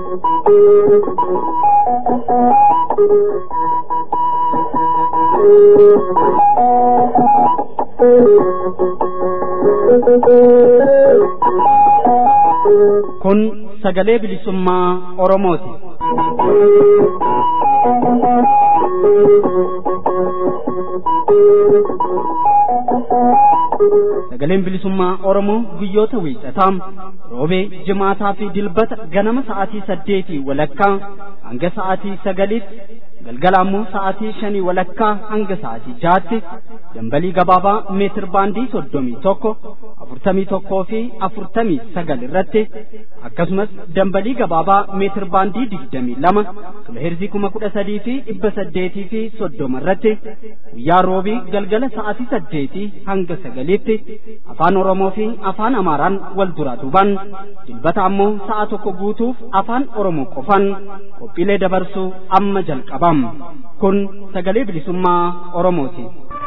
Kun sagalee bilisummaa Oromooti. Sagaleen bilisummaa Oromoo guyyoota wiixataa roobee jimaataa fi dilbata ganama sa'aatii saddeetii walakkaa hanga sa'aatii sagaliitti galgala ammoo sa'aatii shanii walakkaa hanga sa'aatii jaatti dambalii gabaabaa meetir baandii soddomii tokko afurtamii tokkoo fi afurtamii sagal irratti akkasumas dambalii gabaabaa meetir baandii digdamii lama kiloheerzii kuma kudha sadii fi dhibba saddeetii fi soddoma irratti guyyaa roobii galgala sa'aatii saddeetii hanga sagaliitti afaan oromoo fi afaan amaaraan wal duraa duuban dilbata ammoo sa'a tokko guutuuf afaan oromoo qofan qophiilee dabarsuu amma jalqabam kun sagalee bilisummaa oromooti.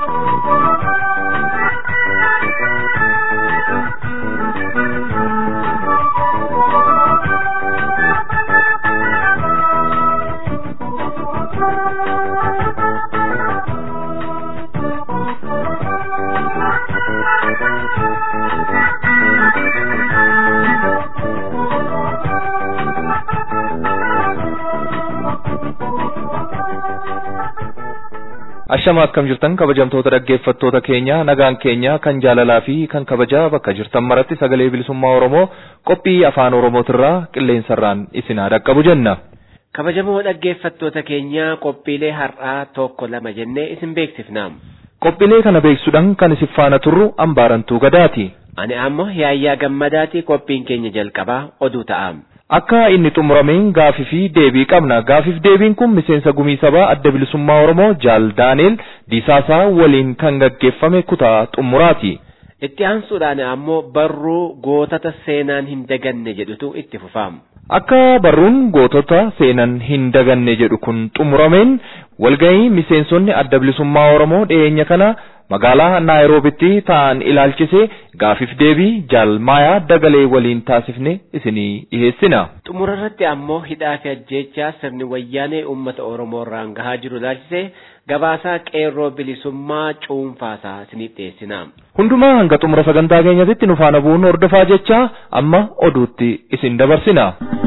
Ashama akkam jirtan kabajamtoota dhaggeeffattoota keenya nagaan keenya kan jaalalaa fi kan kabajaa bakka jirtan maratti sagalee bilisummaa Oromoo qophii afaan Oromootirraa qilleensarraan isin haa dhaqqabu jenna. Kabajamoo dhaggeeffattoota keenya qophiilee har'aa tokko lama jennee isin beeksifna. Qophiilee kana beeksisuudhaan kan isin faana turru ambaarantuu gadaati. Ani ammoo yaayyaa gammadaati qophiin keenya jalqabaa oduu ta'a. Akka inni xumurameen gaafii fi deebii qabna. Gaafiif deebiin kun miseensa gumii sabaa adda bilisummaa Oromoo Jaal Daaneel Diisaasaa waliin kan gaggeeffame kutaa xumuraati. Itti aansuudhaan ammoo barruu gootota seenaan hin daganne jedhutu itti fufama. Akka barruun gootota seenan hin daganne jedhu kun xumurameen walgahii miseensonni adda bilisummaa Oromoo dhiyeenya kana magaalaa Naayiroobitti ta'an ilaalchise gaafiif deebii jaalmaayaa dagalee waliin taasifne isinii dhiheessina. Xumura irratti ammoo hidhaa fi ajjeechaa sirni wayyaanee uummata Oromoo irraan gahaa jiru ilaalchise gabaasaa qeerroo bilisummaa cuunfaasaa isiniif dhiyeessina. Hundumaa hanga xumura sagantaa keenyatti nu faana bu'uun hordofaa jecha amma oduutti isin dabarsina.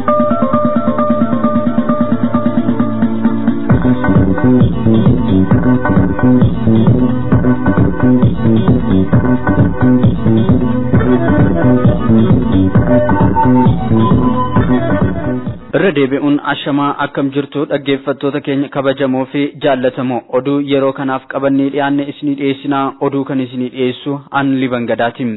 irra deebi'uun ashamaa akkam jirtu dhaggeeffattoota keenya kabajamoo fi jaallatamoo oduu yeroo kanaaf qabannee dhiyaanne isinii dhiyeessinaa oduu kan isinii dhiyeessu an liban gadaatiin.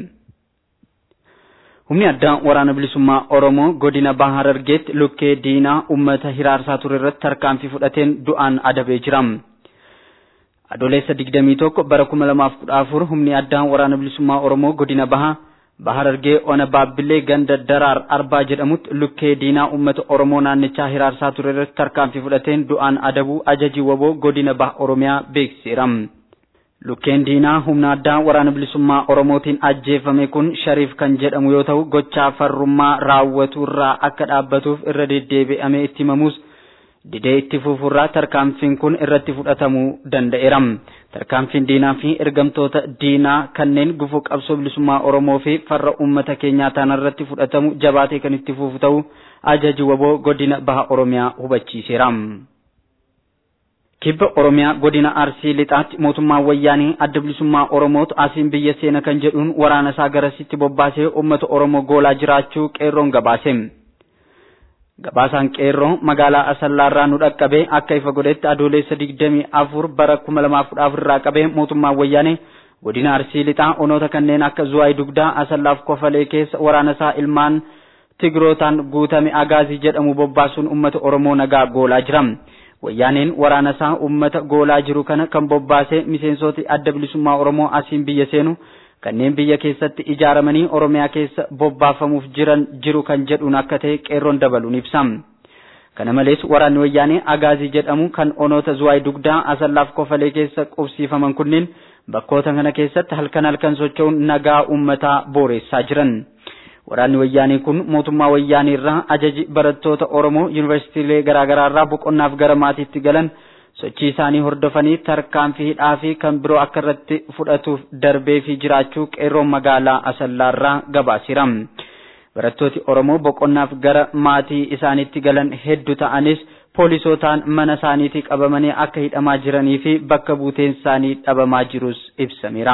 Humni addaa waraana bilisummaa Oromoo godina Bahaa Harargeetti lukkee diinaa uummata hiraarsaa ture irratti tarkaanfii fudhateen du'aan adabee jira. Adoleessa digdamii tokko bara kuma lamaaf kudha afur humni addaa waraana bilisummaa Oromoo godina Bahaa Baharargee ona baabbilee ganda daraar arbaa jedhamutti lukkee diinaa uummata Oromoo naannichaa hiraarsaa ture irratti tarkaanfii fudhateen du'aan adabuu ajajii waboo godina Baha Oromiyaa beeksiseera. Lukkeen diinaa humna addaa waraana bilisummaa Oromootiin ajjeefame kun Shariif kan jedhamu yoo ta'u gochaa farrummaa raawwatu irraa akka dhaabbatuuf irra deddeebi'amee itti himamus didee itti fufuurraa tarkaanfiin kun irratti fudhatamuu danda'eera. Tarkaanfiin diinaa fi ergamtoota diinaa kanneen gufuu qabsoo bilisummaa Oromoo fi farra uummata keenyaa ta'an irratti fudhatamu jabaatee kan itti fufu ta'u ajaji waboo godina Baha Oromiyaa hubachiiseera. Kibba Oromiyaa godina Arsii lixaatti mootummaan wayyaanii adda bilisummaa Oromootu asiin biyya seena kan jedhuun waraana isaa garasitti bobbaasee uummata Oromoo goolaa jiraachuu qeerroon gabaase. Gabaasaan qeerroo magaalaa Asallaarraa nu dhaqqabee akka ifa godhetti adoolessa digdamii afur bara kuma lamaaf kudha afur irraa qabee mootummaan wayyaanee godina Arsii lixaa onoota kanneen akka Zuwaay Dugdaa Asallaaf Kofalee keessa waraana isaa ilmaan Tigrootaan guutame Agaazii jedhamu bobbaasuun uummata Oromoo nagaa goolaa jira. Wayyaaneen waraana isaa uummata goolaa jiru kana kan bobbaasee miseensoti adda bilisummaa Oromoo asiin biyya seenu kanneen biyya keessatti ijaaramanii Oromiyaa keessa bobbaafamuuf jiran jiru kan jedhuun akka ta'e qeerroon dabaluun ibsa. Kana malees waraanni wayyaanee Agaazii jedhamu kan onoota Zuwaay Dugdaa Asallaaf Kofalee keessa qubsiifaman kunneen bakkoota kana keessatti halkan halkan socho'uun nagaa uummataa booreessaa jiran. Waraanni wayyaanii kun mootummaa wayyaanii irraa ajaji barattoota Oromoo yuunivarsiitiilee garaagaraa irraa boqonnaaf gara maatiitti galan sochii isaanii hordofanii tarkaanfii hidhaa fi kan biroo akka irratti fudhatuuf darbee fi jiraachuu qeerroon magaalaa Asallaarraa gabaasiira. Barattooti Oromoo boqonnaaf gara maatii isaaniitti galan hedduu ta'anis poolisootaan mana isaaniitii qabamanii akka hidhamaa jiranii fi bakka buuteen isaanii dhabamaa jirus ibsameera.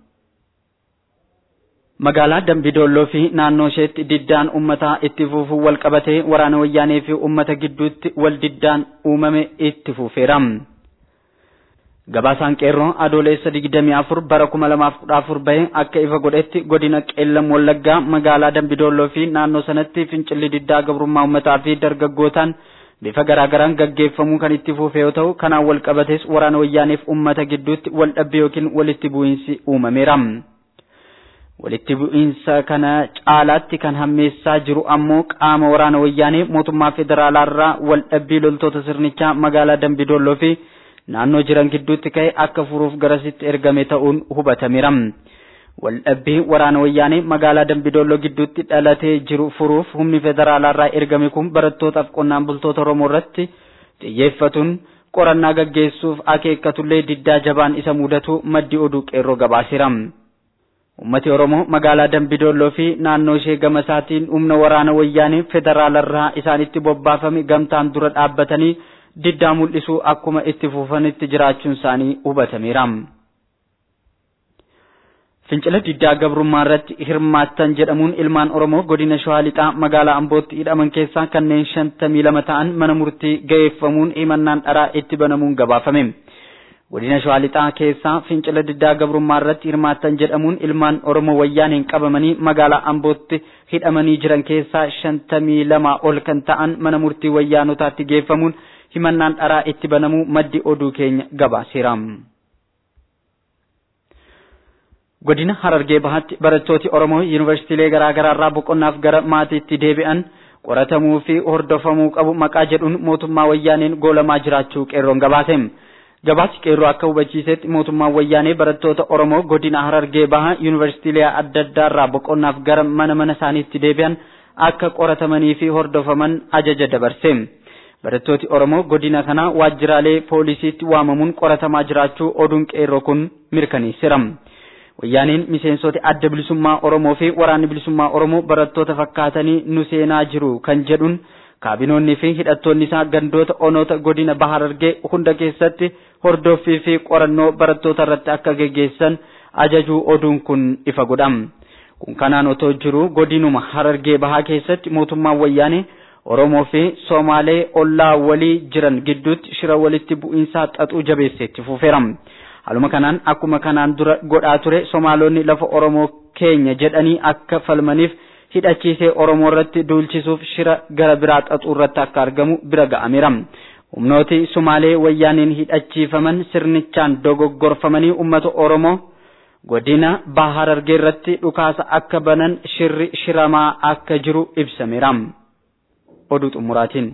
Magaalaa Dambidolloo fi naannoo isheetti diddaan uummataa itti fufuu wal qabatee waraana wayyaanee fi uummata gidduutti wal diddaan uumame itti fufeera. Gabaasaan qeerroo adoolessa 24 bara 2014 bahe akka ifa godhetti godina qeellam wallaggaa magaalaa Dambidolloo fi naannoo sanatti fincilli diddaa gabrummaa uummataa fi dargaggootaan bifa garaagaraan gaggeeffamuu kan itti fufe yoo ta'u kanaan wal qabates waraana wayyaaneef uummata gidduutti wal dhabbii yookiin walitti bu'iinsi uumameera. walitti bu'iinsa kana caalaatti kan hammeessaa jiru ammoo qaama waraana wayyaanee mootummaa federaalaarraa wal dhabbii loltoota sirnichaa magaalaa Dambidolloo fi naannoo jiran gidduutti ka'e akka furuuf garasitti ergame ta'uun hubatameera. Wal dhabbii waraana wayyaanee magaalaa Dambidolloo gidduutti dhalatee jiru furuuf humni federaalaarraa ergame kun barattootaaf qonnaan bultoota Oromoo irratti xiyyeeffatuun qorannaa gaggeessuuf akeekkatullee diddaa jabaan isa mudatu maddi oduu qeerroo gabaaseera. Uummati Oromoo magaalaa Dambidolloo fi naannoo ishee gama isaatiin humna waraana wayyaanee federaalarraa isaanitti bobbaafame gamtaan dura dhaabbatanii diddaa mul'isuu akkuma itti fufanitti jiraachuun isaanii hubatameera. Fincila diddaa gabrummaa irratti hirmaattan jedhamuun ilmaan Oromoo godina Shawaa Lixaa magaalaa Ambootti hidhaman keessaa kanneen shantamii lama ta'an mana murtii ga'eeffamuun himannaan dharaa itti banamuun gabaafame. godina shawaa lixaa keessaa fincila diddaa gabrummaa irratti hirmaattan jedhamuun ilmaan oromoo wayyaaneen qabamanii magaalaa ambootti hidhamanii jiran keessaa shantamii lama ol kan ta'an mana murtii wayyaanotaatti geeffamuun himannaan dharaa itti banamuu maddi oduu keenya gabaaseera. godina harargee bahaatti barattooti oromoo yuunivarsiitiilee garaagaraa irraa boqonnaaf gara maatiitti deebi'an qoratamuu fi hordofamuu qabu maqaa jedhuun mootummaa wayyaaneen goolamaa jiraachuu qeerroon gabaase. gabaasi qeerroo akka hubachiisetti mootummaan wayyaanee barattoota Oromoo godina Harargee Bahaa yuunivarsiitiilee adda addaa irraa boqonnaaf gara mana mana isaaniitti deebi'an akka qoratamanii fi hordofaman ajaja dabarse. Barattooti Oromoo godina kana waajjiraalee poolisiitti waamamuun qoratamaa jiraachuu oduun qeerroo kun mirkaneesseera. Wayyaaneen miseensota adda bilisummaa Oromoo fi waraanni bilisummaa Oromoo barattoota fakkaatanii nu seenaa jiru kan jedhuun kaabinoonni fi hidhattoonni isaa gandoota onoota godina Bahaa Harargee hunda keessatti hordoffii fi qorannoo barattoota irratti akka geggeessan ajajuu oduun kun ifa godha. Kun kanaan otoo jiru godinuma Harargee Bahaa keessatti mootummaan wayyaanee Oromoo fi Somaalee ollaa walii jiran gidduutti shira walitti bu'iinsaa xaxuu jabeesseetti fufeera. Haaluma kanaan akkuma kanaan dura godhaa ture Somaalonni lafa Oromoo keenya jedhanii akka falmaniif hidhachiisee Oromoo irratti duulchisuuf shira gara biraa xaxuu irratti akka argamu bira ga'ameera. Humnooti Sumaalee wayyaaniin hidhachiifaman sirnichaan dogoggorfamanii uummata Oromoo godina Bahaa Harargee irratti dhukaasa akka banan shirri shiramaa akka jiru ibsameera. Oduu xumuraatiin.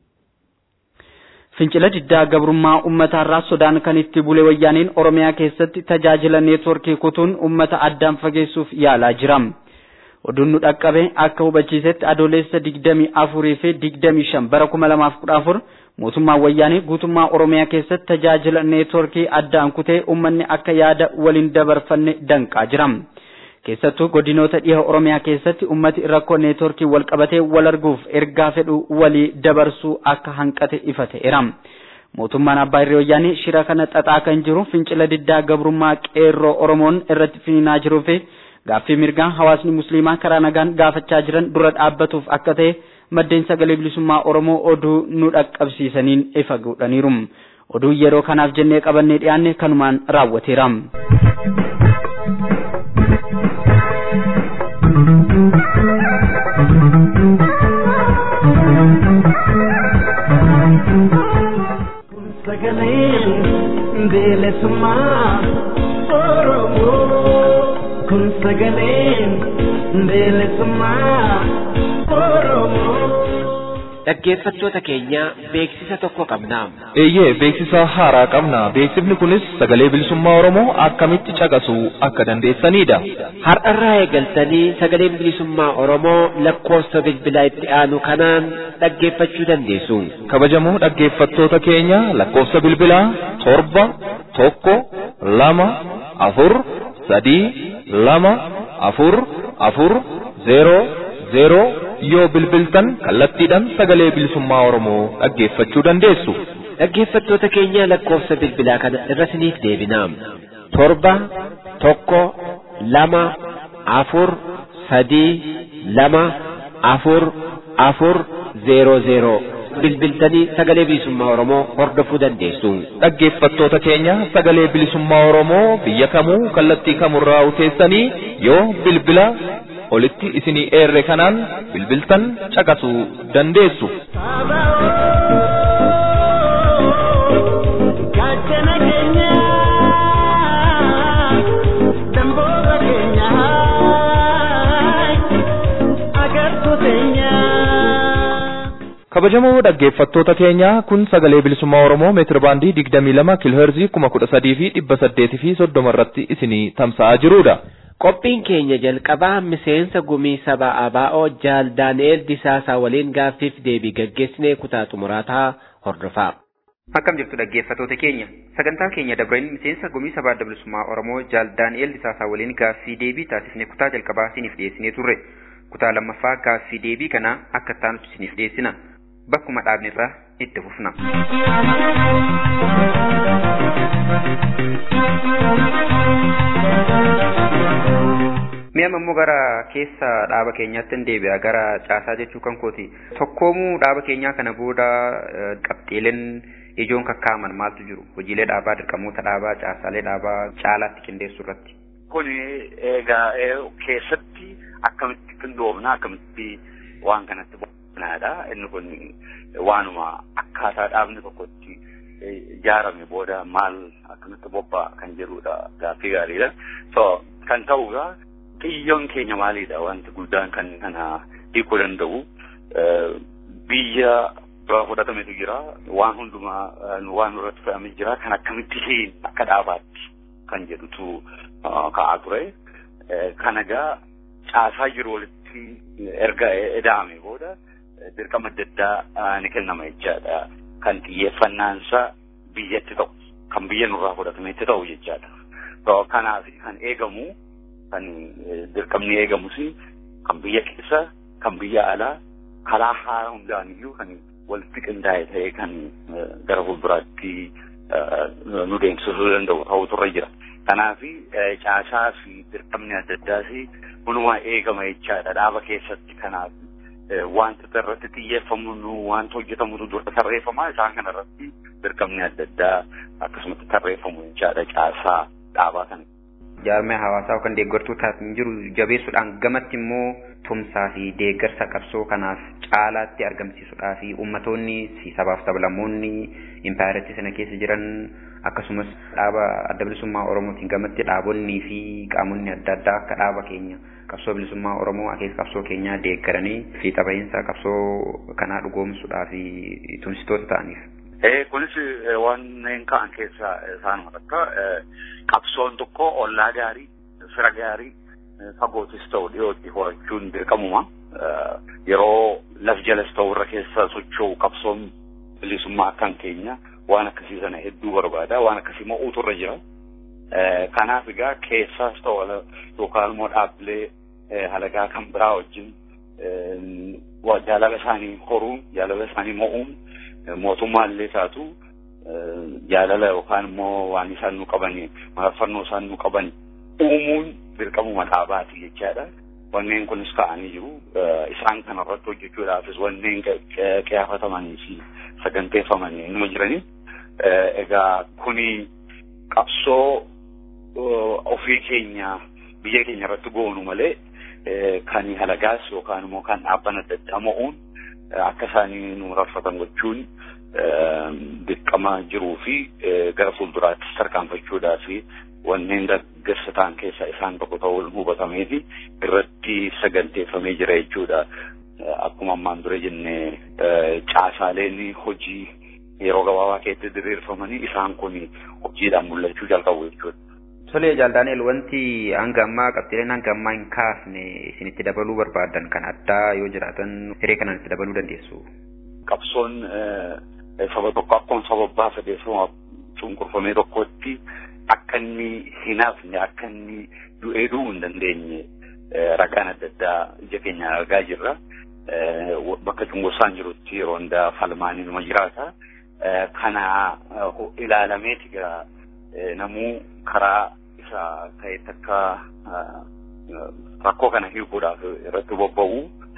Fincila diddaa gabrummaa uummataarraa sodaan kan itti bule wayyaaniin Oromiyaa keessatti tajaajila neetworkii kutuun uummata addaan fageessuuf yaalaa jira. oduun nu dhaqqabe akka hubachiisetti adoolessa digdamii afurii fi digdamii shan bara kuma lamaaf kudha afur mootummaan wayyaanee guutummaa oromiyaa keessatti tajaajila neetworkii addaan kutee uummanni akka yaada waliin dabarfanne danqaa jira. Keessattuu godinoota dhiha oromiyaa keessatti uummati rakkoo neetworkii wal qabatee wal arguuf ergaa fedhu walii dabarsuu akka hanqate ifa ta'eera. Mootummaan abbaa irree wayyaanee shira kana xaxaa kan jiru fincila diddaa gabrummaa qeerroo oromoon irratti finiinaa jiruu fi gaaffii mirgaa hawaasni musliimaa karaa nagaan gaafachaa jiran dura dhaabbatuuf akka ta'e maddeen sagalee bilisummaa oromoo oduu nu dhaqqabsiisaniin ifa godhaniiru oduu yeroo kanaaf jennee qabannee dhiyaanne kanumaan raawwateera. sagaleen bilisummaa oromoo. kun sagaleen bilisummaa oromoo. Dhaggeeffattoota keenya beeksisa tokko qabna. Eeyyee beeksisa haaraa qabna. Beeksifni kunis sagalee bilisummaa Oromoo akkamitti caqasuu akka dandeessanidha. Har'arraa eegaltanii sagaleen bilisummaa Oromoo lakkoofsa bilbilaa itti aanu kanaan dhaggeeffachuu dandeessu. Kabajamoo dhaggeeffattoota keenya lakkoofsa bilbilaa torba tokko lama afur sadii lama afur afur zeeroo zeeroo yoo bilbiltan kallattiidhaan sagalee bilisummaa Oromoo dhaggeeffachuu dandeessu. Dhaggeeffattoota keenya lakkoofsa bilbilaa kana irra siniif deebina. Torba tokko lama afur sadii lama afur afur zeeroo zeeroo bilbiltanii sagalee bilisummaa Oromoo hordofuu dandeessu. Dhaggeeffattoota keenya sagalee bilisummaa Oromoo biyya kamuu kallattii kamurraa uteessanii yoo bilbila olitti isinii eerre kanaan bilbiltan caqasuu dandeessu. Gaachana keenya damboota keenya agartuu teenya. Kabajamoo dhaggeeffattoota keenya kun sagalee bilisummaa Oromoo meetir baandii digdamii lama kiilooherzii kuma kudha sadii fi dhibba saddeetii fi soddoma irratti isinii tamsa'aa jirudha. Qophiin keenya jalqabaa miseensa gumii saba ABO Jaal Daani'eel Disaasaa waliin gaaffiif deebii gaggeessinee kutaa xumuraataa hordofaa. Akkam jirtu dhaggeeffattoota keenya sagantaa keenya dabreen miseensa gumii sabaa adda bilisummaa Oromoo Jaal Daani'eel Disaasaa waliin gaaffii deebii taasifnee kutaa jalqabaa isiniif dhiyeessinee turre kutaa lammaffaa gaaffii deebii kana akka taanutti isiniif dhiyeessina bakkuma dhaabne irraa itti fufna. Mi'a ammoo gara keessa dhaaba keenyaatti hin deebi'a gara caasaa jechuu kan kooti. Tokkoomuu dhaaba keenyaa kana booda eh, qabxiileen ijoon kakkaaman maaltu jiru? Hojiilee dhaabaa, dirqamoota dhaabaa, caasaalee dhaabaa caalaatti qindeessuu irratti. kun egaa eh, keessatti akkamitti qindoomna akkamitti waan kanatti boqonnaadha inni kun waanuma akkaataa dhaabni tokkotti eh, ijaarame booda maal akkamitti bobba'a kan jedhudha gaaffii gaariidha so kan ta'uudha xiyyoon keenya maalidha wanti guddaan kan kana hiikuu danda'u Eh, biyya dura fudhatametu jira waan hundumaa eh, waan irratti fe'amee jira kan akkamitti hin akka dhaabaatti kan jedhutu uh, ka'aa ture. Eh, Kan egaa caasaa jiru walitti erga eda'ame booda eh, dirqama adda addaa uh, ni kennama jechaadha. Kan xiyyeeffannaansaa biyyatti ta'u, kan biyya nurraa fudhatametti ta'u jechaadha. So, Kanaaf kan eegamu, kan eh, dirqamni eegamus kan biyya keessa, kan biyya alaa, karaa haala hundaan iyyuu kan walitti qindaa'e ta'ee kan eh, gara fuulduraatti eh, nu deemsisuu danda'u ta'utu irra jira. Kanaaf caasaa fi dirqamni adda addaas hundumaa eegama jechaadha dhaaba keessatti kanaaf eh, wanta irratti xiyyeeffamu wanta hojjetamutu dura tarreeffama isaan kana irratti dirqamni adda addaa akkasumatti tarreeffamu jechaadha caasaa dhaabaa kana. Jaarmee hawaasaa yookaan deeggartuu taasisan jiru jabeessuudhaan gamatti immoo tumsaa fi deeggarsa qabsoo kanaaf caalaatti argamsiisuudhaa fi ummatoonni fi sabaaf sablammoonni impaayaritti sana keessa jiran akkasumas dhaaba adda bilisummaa Oromootiin gamatti dhaabonnii fi qaamonni adda addaa akka dhaaba keenya qabsoo bilisummaa Oromoo akeeka qabsoo keenyaa deeggaranii fi tapha'iinsa qabsoo kanaa dhugoomsuudhaa fi tumsitoota ta'aniif. Eh, kunis eh, wanneen ka'an keessaa eh, isaanuma takka eh, qabsoon tokko ollaa gaarii, fira gaarii, eh, fagootis ta'u dhiyootti horachuun dirqamuma. Eh, yeroo laf jalas ta'u irra keessa socho'u qabsoon bilisummaa akkan keenya waan akkasii sana hedduu barbaada. Waan akkasii mo'uutu irra jira. Eh, kanaaf egaa keessaas ta'u ala- yookaan immoo dhaabbilee eh, halagaa kan biraa wajjin eh, wa- jaalala isaanii horuun, jaalala isaanii mo'uun mootummaallee taatu jaalala yookaan immoo waan isaan nu qaban mararfannoo isaan nu qaban uumuun dirqamuma dhaabaati jechaadha. Wanneen kunis ka'anii jiru. Isaan kanarratti hojjechuudhaafis wanneen qiyaafatamanii fi saganteeffamanii numa jiranii. Egaa kuni qabsoo ofii keenya biyya keenya irratti goonu malee kan halagaas yookaan immoo kan dhaabban adda addaa mo'uun akka isaanii nu mararfatan gochuun dirqama jiruu fi gara fuulduraatti tarkaanfachuudhaa fi wanneen deeggarsa ta'an keessaa isaan tokko ta'uu hubatamee fi irratti saganteeffamee jira jechuudha. Akkuma ammaan dura jennee caasaaleen hojii yeroo gabaabaa keessatti diriirfamanii isaan kun hojiidhaan mul'achuu jalqabu jechuudha. Tole Jaal Daani'el wanti hanga ammaa qabxiileen hanga ammaa hin kaafne isinitti dabaluu barbaadan kan addaa yoo jiraatan hiree kanaan itti dabaluu dandeessu. Qabsoon saba tokko akkuma saba abbaa sadeessuma cunqurfamee tokkotti akka inni hin hafne akka inni du'ee du'uu hin dandeenye ragaan adda addaa ija keenya argaa jirra. Bakka cunqursaan jirutti yeroo hundaa falmaanii numa jiraata. Kana ilaalameeti gaa namuu karaa isa ta'etti akka rakkoo kana hiikuudhaaf irratti bobba'u.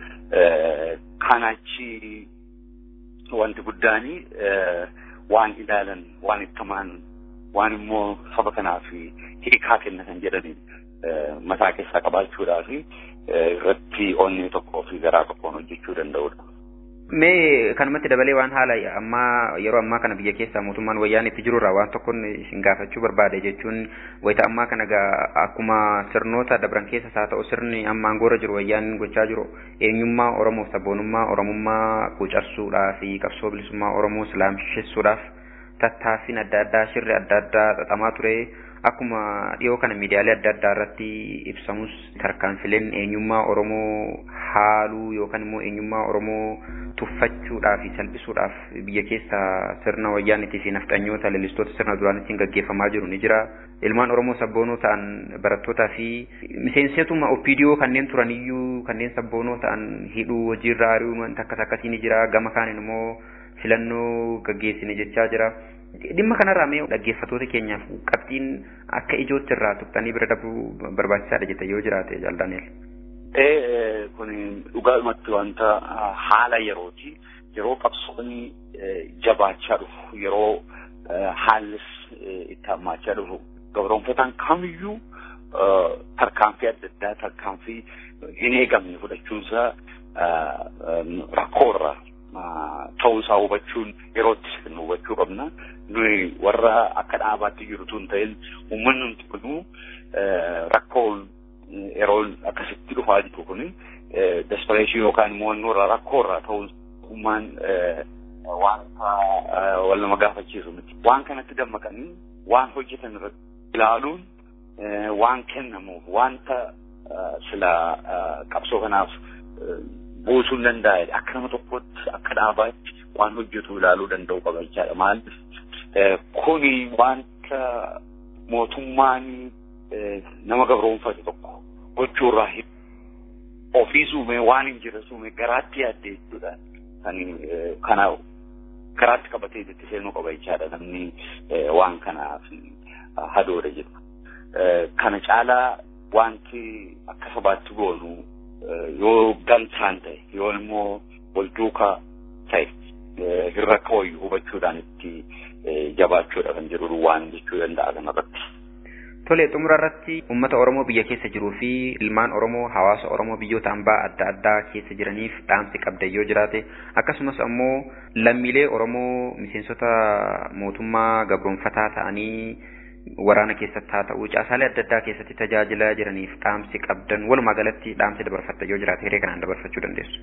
Kanachi wanti guddaani waan ilaalan waan ittamaan waan immoo saba kanaaf hiikaa kennatan jedhanii mataa keessaa qabaachuudhaaf irratti onni tokkoo fi garaa tokkoon hojjechuu danda'udha. Mee kanumatti dabalee waan haala ammaa yeroo ammaa kana biyya keessaa mootummaan wayyaan itti jirurraa waan tokkoon isin gaafachuu barbaade jechuun wayita ammaa kana akkuma sirnoota dabran keessas haa ta'u sirni amma aangoorra jiru wayyaan gochaa jiru eenyummaa Oromoo sabboonummaa Oromummaa qucarsuudhaa fi qabsoo bilisummaa Oromoo islaamsessuudhaaf tattaaffiin adda addaa shirri adda addaa xaxamaa ture akkuma dhiyoo kana miidiyaalee adda addaa irratti ibsamus tarkaanfileen eenyummaa Oromoo haaluu yookaan immoo eenyummaa Oromoo tuffachuudhaaf fi salphisuudhaaf biyya keessa sirna wayyaanitii fi nafxanyoota leellistoota sirna duraanitiin gaggeeffamaa jiru ni jira. Ilmaan Oromoo sabboonoo ta'an barattootaa fi miseensotuma opiidiyoo kanneen turaniyyuu kanneen sabboonoo ta'an hidhuu hojiirra ari'uu wanta akkas akkasii ni jira. Gama kaaniin immoo filannoo gaggeessine jechaa jira. Dhimma kanarraa mee dhaggeeffattoota keenyaaf qabxiin akka ijootti irraa tuqxanii bira darbuu barbaachisaadha jette yoo jiraate Jaal Daani'el. Ee kun dhugaadhumatti wanta haala yerooti. Yeroo qabsoonni jabaachaa dhufu yeroo haallis itti hammaachaa dhufu gabroonfataan kamiyyuu tarkaanfii adda addaa tarkaanfii hin eegamne fudhachuunsaa rakkoorra ta'uusaa hubachuun yerootti nu hubachuu qabna. Nuyi warra akka dhaabaatti jirutu hin ta'in uummanni nuti kunu rakkoo yeroo akkasitti dhufaa jiru kuni despereeshin yookaan immoo nurra rakkoorra ta'uun ummaan wanta wal nama gaafachiisu miti. Waan kanatti dammaqanii waan hojjetan irratti ilaaluun waan kennamuuf wanta sila qabsoo kanaaf buusuu hin danda'e akka nama tokkotti akka dhaabaatti waan hojjetu ilaaluu danda'u qaba jechaadha. Maal kuni wanta mootummaan nama gabroonfate tokko gochuurraa ofii suumee waan hin jirre suumee garaatti yaadde jechuudha. Kan kana garaatti qabatee itti seenuu qaba jechaadha namni waan kanaaf hadoodha jedhu. Kana caalaa wanti akka sabaatti goonu yoo gamtaan ta'e yoo immoo wal duukaa ta'e hin rakka wayyu hubachuudhaan itti jabaachuudha kan jedhu waan jechuu danda'a kanarratti. Tole xumura irratti uummata Oromoo biyya keessa jiruu fi ilmaan Oromoo hawaasa Oromoo biyyoota hambaa adda addaa keessa jiraniif dhaamsi qabda yoo jiraate akkasumas ammoo lammiilee Oromoo miseensota mootummaa gabroonfataa ta'anii waraana keessatti haa ta'u caasaalee adda addaa keessatti tajaajilaa jiraniif dhaamsi qabdan walumaa galatti dhaamsi dabarfatta yoo jiraate hiree kanaan dabarfachuu dandeessu.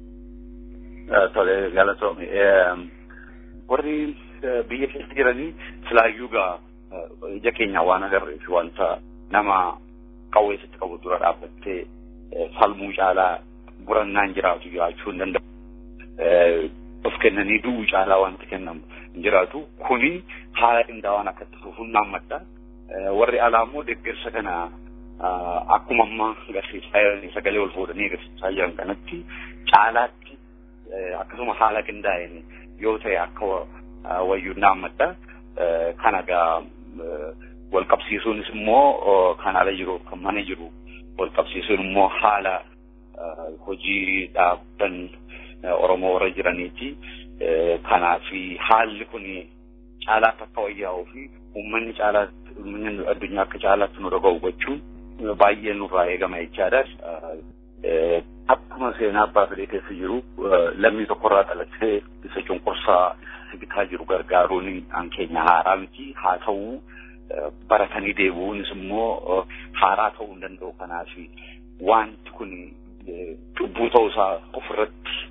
Tole galatoome. Warri biyya keessa jiranii silaayyuu gaa ija keenya waan agarree fi wanta nama qawweessatti qabu dura dhaabbattee falmuu caalaa burannaan jiraatu jiraachuu hin danda'u. Of kennanii du'uu caalaa wanti kennamu hin jiraatu. Kuni haala qindaa'aan akka itti fufuun naammadha. Warri alaa immoo deeggarsa kana akkuma amma agarsiisaa jiranii sagalee ol fuudhanii agarsiisaa jiran kanatti caalaatti akkasuma haala qindaa'een yoo ta'e akka wayyuu naammadha. Kana gaa wal qabsiisuunis immoo kan ala jiru kan mana jiru wal qabsiisuun immoo haala hojii dhaabban Oromoo warra jiraniiti. Kanaaf haalli kun caalaatti akka wayyaa'uu fi uummanni caalaatti uummanni addunyaa akka caalaatti nu dhaga'u gochuun baay'ee nurraa eegama jechaadha. Akkuma seenaa abbaa fedhee keessa jiru lammii tokkorraa dhalatee isa cunqursaa bitaa jiru gargaaruun an keenya haaraa miti haa ta'u baratanii deebi'uunis immoo haaraa ta'uu hin danda'u kanaaf wanti kun cubbuu ta'uusaa ofirratti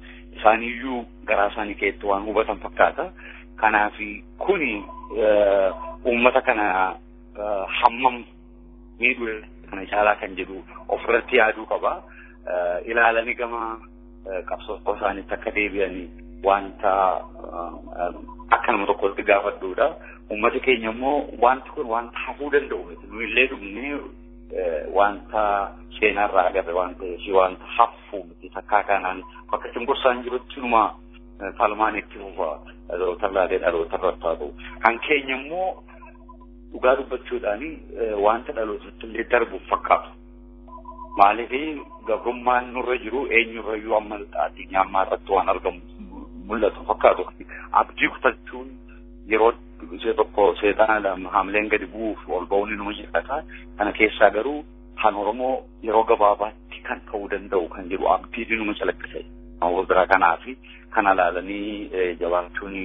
isaaniiyyuu garaa isaanii keessatti waan hubatan fakkaata. Kanaaf kuni uummata kana hammam miidhuu kana caalaa kan jedhu ofirratti yaaduu qaba. Ilaalanii gama qabsoo isaaniitti akka deebi'anii wanta akka nama tokkotti gaafadhuudha. Uummati keenya immoo wanti kun wanta hafuu danda'u miti. Nuyillee dhumnee wanta seenarraa agarre waan ta'eef wanta hafuu miti. Takkaa kanaan bakka cunqursaan jirutti numa falmaan itti fufa dhaloota laalee dhaloota irratti haa ta'u. Kan keenya immoo dhugaa dubbachuudhaan wanta dhalootatti illee darbuuf fakkaatu. Maaliif gabrummaan nurra jiru eenyurrayyuu amma addunyaa ammaa irratti waan argamu mul'atu fakkaatu. Abdii kutachuun yeroo ishee tokko seexana haamleen gadi bu'uuf ol ba'uun nama jiraata. Kana keessaa garuu kan Oromoo yeroo gabaabaatti kan ta'uu danda'u kan jedhu abdii numa calaqqise. Biraa kanaa fi kana ilaalanii jabaachuun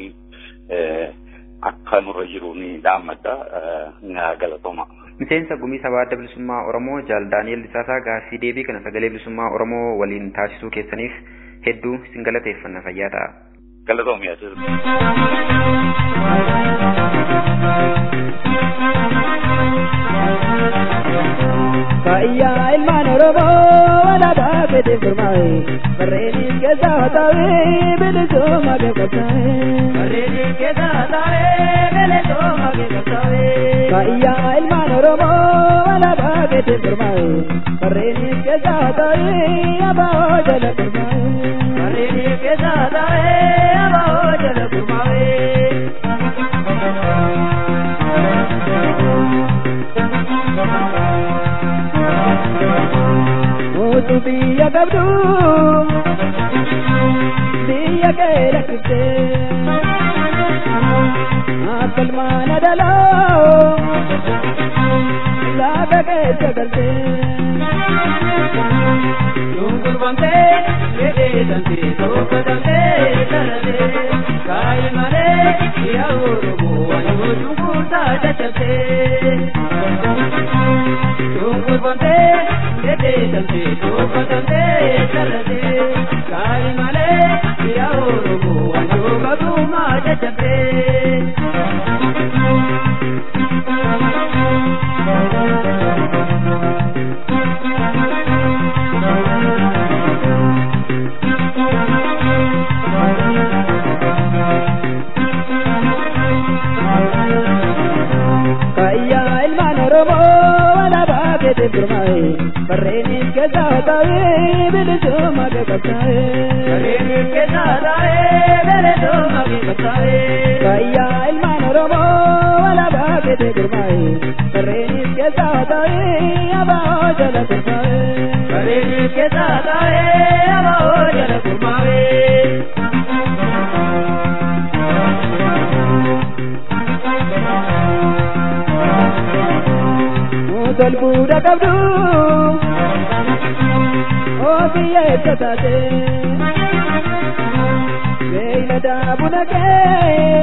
akka nurra jiru ni dhaammadha. Galatooma. Miseensa gumii sabaa adda bilisummaa Oromoo Jaal Daani'el Lisaasaa gaaffii deebii kana sagalee bilisummaa Oromoo waliin taasisuu keessaniif hedduu isin galateeffanna fayyaa ta'a. Galatoom yaa Fayyaa ilmaan Oromoo alaabaa fedhe gurmaa'e barreenis keessa taa'ee bilisummaa geeffataa'e. Barreenis keessa taa'ee bilisummaa geeffataa'e. Fayyaa ilmaan Oromoo alaabaa fedhe gurmaa'e barreenis keessa taa'ee abaa'oo jala gurmaa'e. Barreenis keessa taa'ee abaa'oo jala gurmaa'e. Mutu biyya qabdu biyya kee lakkifte akka ilmaan adaloo laga keessa galte. Shunkurbamtee jedheedhamtee tokkotamtee sararee kaayi malee yaa Oromoo waan yoo shunkurtaa caccabtee. Shunkurbamtee jedheedhamtee tokkotamtee sararee kaayi malee yaa Oromoo waan yoo qabdumaa caccabtee. Fayyaa ilmaan Oromoo alaabaa fedhe gurmaa'e barreenis keessa taa'ee bilisummaa geeffataa'e. Barreenis keessa taa'ee bilisummaa geeffataa'e. Fayyaa ilmaan Oromoo alaabaa fedhe gurmaa'e barreenis keessa taa'ee abaa'oo jala gurmaa'e. Barreenis keessa taa'ee abaa'oo jala gurmaa'e. Mutal buuda qabdu oo biyya eessa taate beeylada buna kee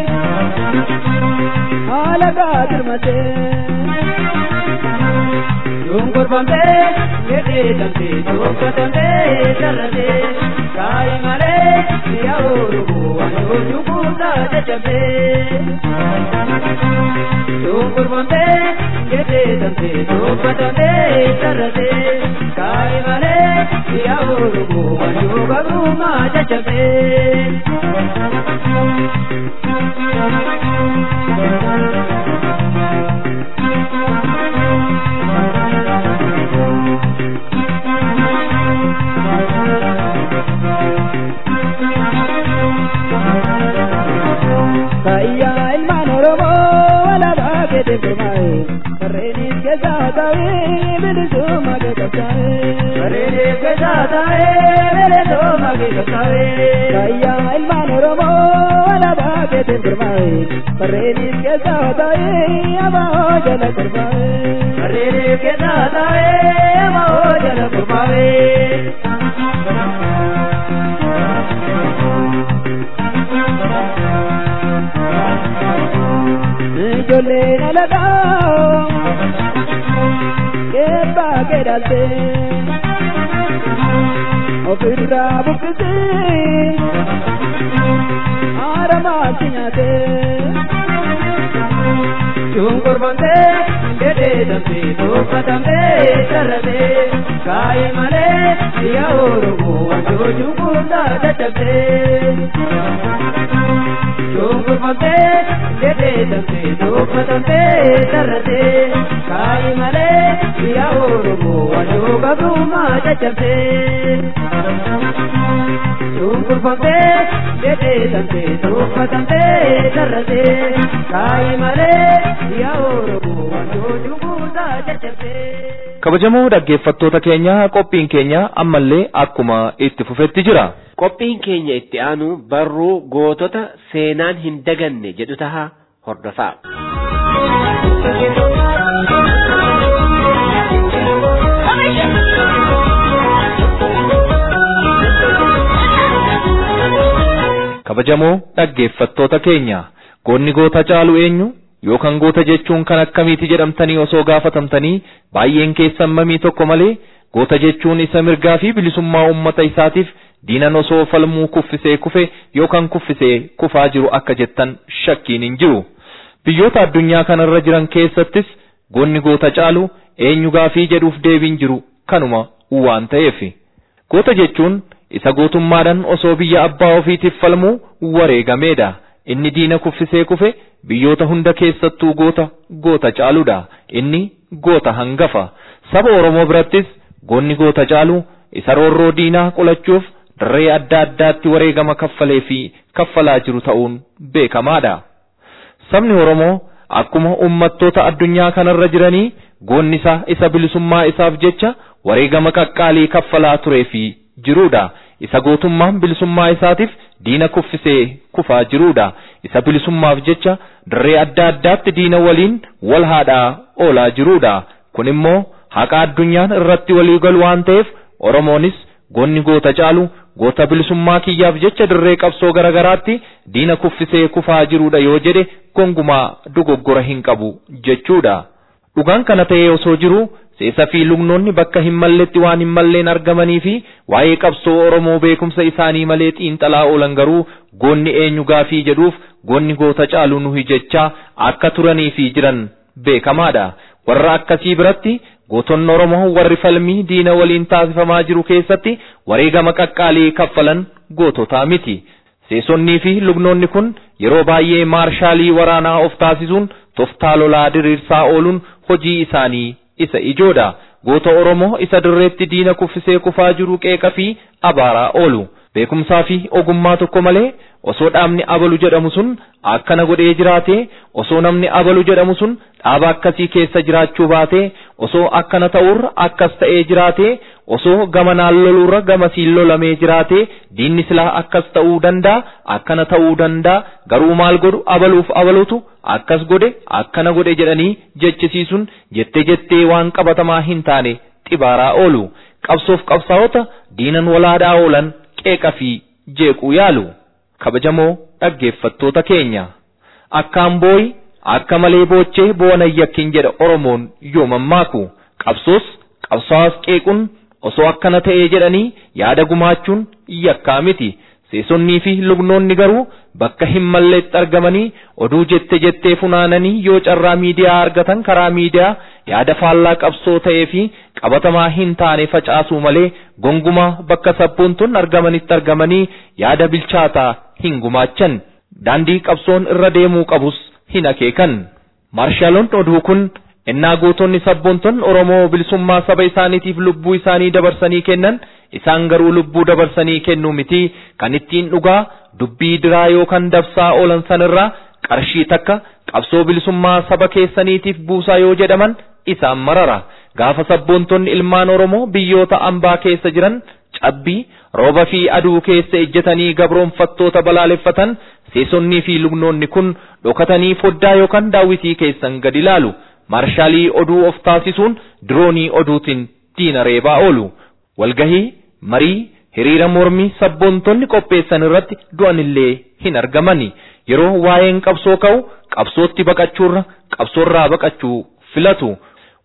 haala gaadirmate shunkurbamtee jedheedhamtee tokkotamtee sarratee kaayi malee biyya Oromoo waan yoo shunkurtaa caccabee. Shunkurbamtee jedheedhamtee tokkotamtee sarratee kaayi malee biyya Oromoo waan yoo qabdumaa caccabee. Fayyaa ilmaan Oromoo alaabaa fedhe gurmaa'e barreenis keessa taa'ee bilisummaa geeffataa'e. Barreenis keessa taa'ee bilisummaa geeffataa'e. Fayyaa ilmaan Oromoo alaabaa fedhe gurmaa'e barreenis keessa taa'ee abaa'oo jala gurmaa'e. Barreenis keessa taa'ee abaa'oo jala gurmaa'e. ijoolleen alagaa keebbaa keedhalte ofirraa buqqisee haaramaatti nyaatee shunkurfamtee dedheedamtee tuffatamtee sarratee kaayee malee biyya oromoo wanjoo cunqursaa dadhabdee shunkurfamtee dedheedamtee tuffatamtee sarratee kaayee malee biyya oromoo wanjoo gabrummaa caccabdee shunkurfamtee dedheedamtee tuffatamtee sarratee kaayee malee biyya oromoo wanjoo cunqursaa caccabdee. kabajamoo dhaggeeffattoota keenya qophiin keenya ammallee akkuma itti fufetti jira. Qophiin keenya itti aanu barruu gootota seenaan hin daganne jedhu taha hordofaa. kabajamoo dhaggeeffattoota keenya goonni goota caalu eenyu yookaan goota jechuun kan akkamiiti jedhamtanii osoo gaafatamtanii baay'een keessan mamii tokko malee goota jechuun isa mirgaa fi bilisummaa uummata isaatiif diinan osoo falmuu kuffisee kufe yookaan kuffisee kufaa jiru akka jettan shakkiin hin jiru. Biyyoota addunyaa kanarra jiran keessattis goonni goota caalu eenyu gaafii jedhuuf deebiin jiru kanuma waan ta'eef. Goota jechuun isa gootummaadhaan osoo biyya abbaa ofiitiif falmuu wareegameedha. Inni diina kuffisee kufe biyyoota hunda keessattuu goota goota caaludha. Inni goota hangafa. Saba Oromoo birattis goonni goota caalu isa roorroo diinaa qolachuuf dirree adda addaatti wareegama kaffalee fi kaffalaa jiru ta'uun beekamaadha. Sabni Oromoo akkuma uummattoota addunyaa kanarra jiranii goonni isaa isa bilisummaa isaaf jecha wareegama qaqqaalii kaffalaa turee fi jirudha. Isa gootummaan bilisummaa isaatiif diina kuffisee kufaa jirudha. Isa bilisummaaf jecha dirree adda addaatti diina waliin wal haadhaa oolaa jirudha. Kun immoo haqa addunyaan irratti walii galu waan ta'eef Oromoonis goonni goota caalu goota bilisummaa kiyyaaf jecha dirree qabsoo garagaraatti diina kuffisee kufaa jirudha yoo jedhe gongumaa dogoggora hin qabu jechuudha. Dhugaan kana ta'ee osoo jiru seesa fi lugnoonni bakka hin malletti waan hin malleen argamanii fi waa'ee qabsoo Oromoo beekumsa isaanii malee xiinxalaa oolan garuu goonni eenyu gaafii jedhuuf goonni goota caalu nuhi jechaa akka turanii fi jiran beekamaadha. Warra akkasii biratti gootonni Oromoo warri falmii diina waliin taasifamaa jiru keessatti wareegama qaqqaalii kaffalan goototaa miti. Seesonnii fi lugnoonni kun yeroo baay'ee maarshaalii waraanaa of taasisuun toftaa lolaa diriirsaa ooluun hojii isaanii isa ijoodha. Goota Oromoo isa dirreetti diina kuffisee kufaa jiru qeeqa fi abaaraa oolu. Beekumsaa fi ogummaa tokko malee osoo dhaabni abalu jedhamu sun akkana godhee jiraatee osoo namni abalu jedhamu sun dhaaba akkasii keessa jiraachuu baatee osoo akkana ta'urra akkas ta'ee jiraatee osoo gamanaan lolurra gamasiin lolamee jiraatee diinni silaa akkas ta'uu danda'a akkana ta'uu danda'a garuu maal godhu abaluuf abalutu akkas godhe akkana godhe jedhanii jechisiisuun jettee jettee waan qabatamaa hin taane xibaaraa oolu qabsoof qabsaa'ota diinan walaadhaa oolan qeeqa fi jeequu yaalu kabajamoo dhaggeeffattoota keenya akkaan booyi akka malee boochee boona yakkin jedha oromoon yoo mammaaku qabsoos qabsaa'as qeequun osoo akkana ta'ee jedhanii yaada gumaachuun yakkaa miti seesonnii fi lugnoonni garuu bakka hin malleetti argamanii oduu jette jettee funaananii yoo carraa miidiyaa argatan karaa miidiyaa yaada faallaa qabsoo ta'ee fi qabatamaa hin taane facaasuu malee gongumaa bakka sabboonton argamanitti argamanii yaada bilchaataa hin gumaachan daandii qabsoon irra deemuu qabus hin akeekan maarshaaloon oduu kun innaa gootonni sabboonton oromoo bilisummaa saba isaaniitiif lubbuu isaanii dabarsanii kennan isaan garuu lubbuu dabarsanii kennuu miti kan ittiin dhugaa dubbii diraa yookaan dabsaa oolan sanirraa qarshii takka qabsoo bilisummaa saba keessaniitiif buusaa yoo jedhaman isaan marara gaafa sabboontonni ilmaan oromoo biyyoota ambaa keessa jiran cabbii rooba fi aduu keessa ejjetanii gabroonfattoota balaaleffatan seesonnii fi lugnoonni kun dhokatanii foddaa yookaan daawwitii keessan gad ilaalu marshaalii oduu of taasisuun diroonii oduutiin diina reebaa oolu walgahii marii hiriira mormii sabboontonni qopheessan irratti du'anillee hin argamani yeroo waa'een qabsoo ka'u qabsootti baqachuurra qabsoorraa baqachuu filatu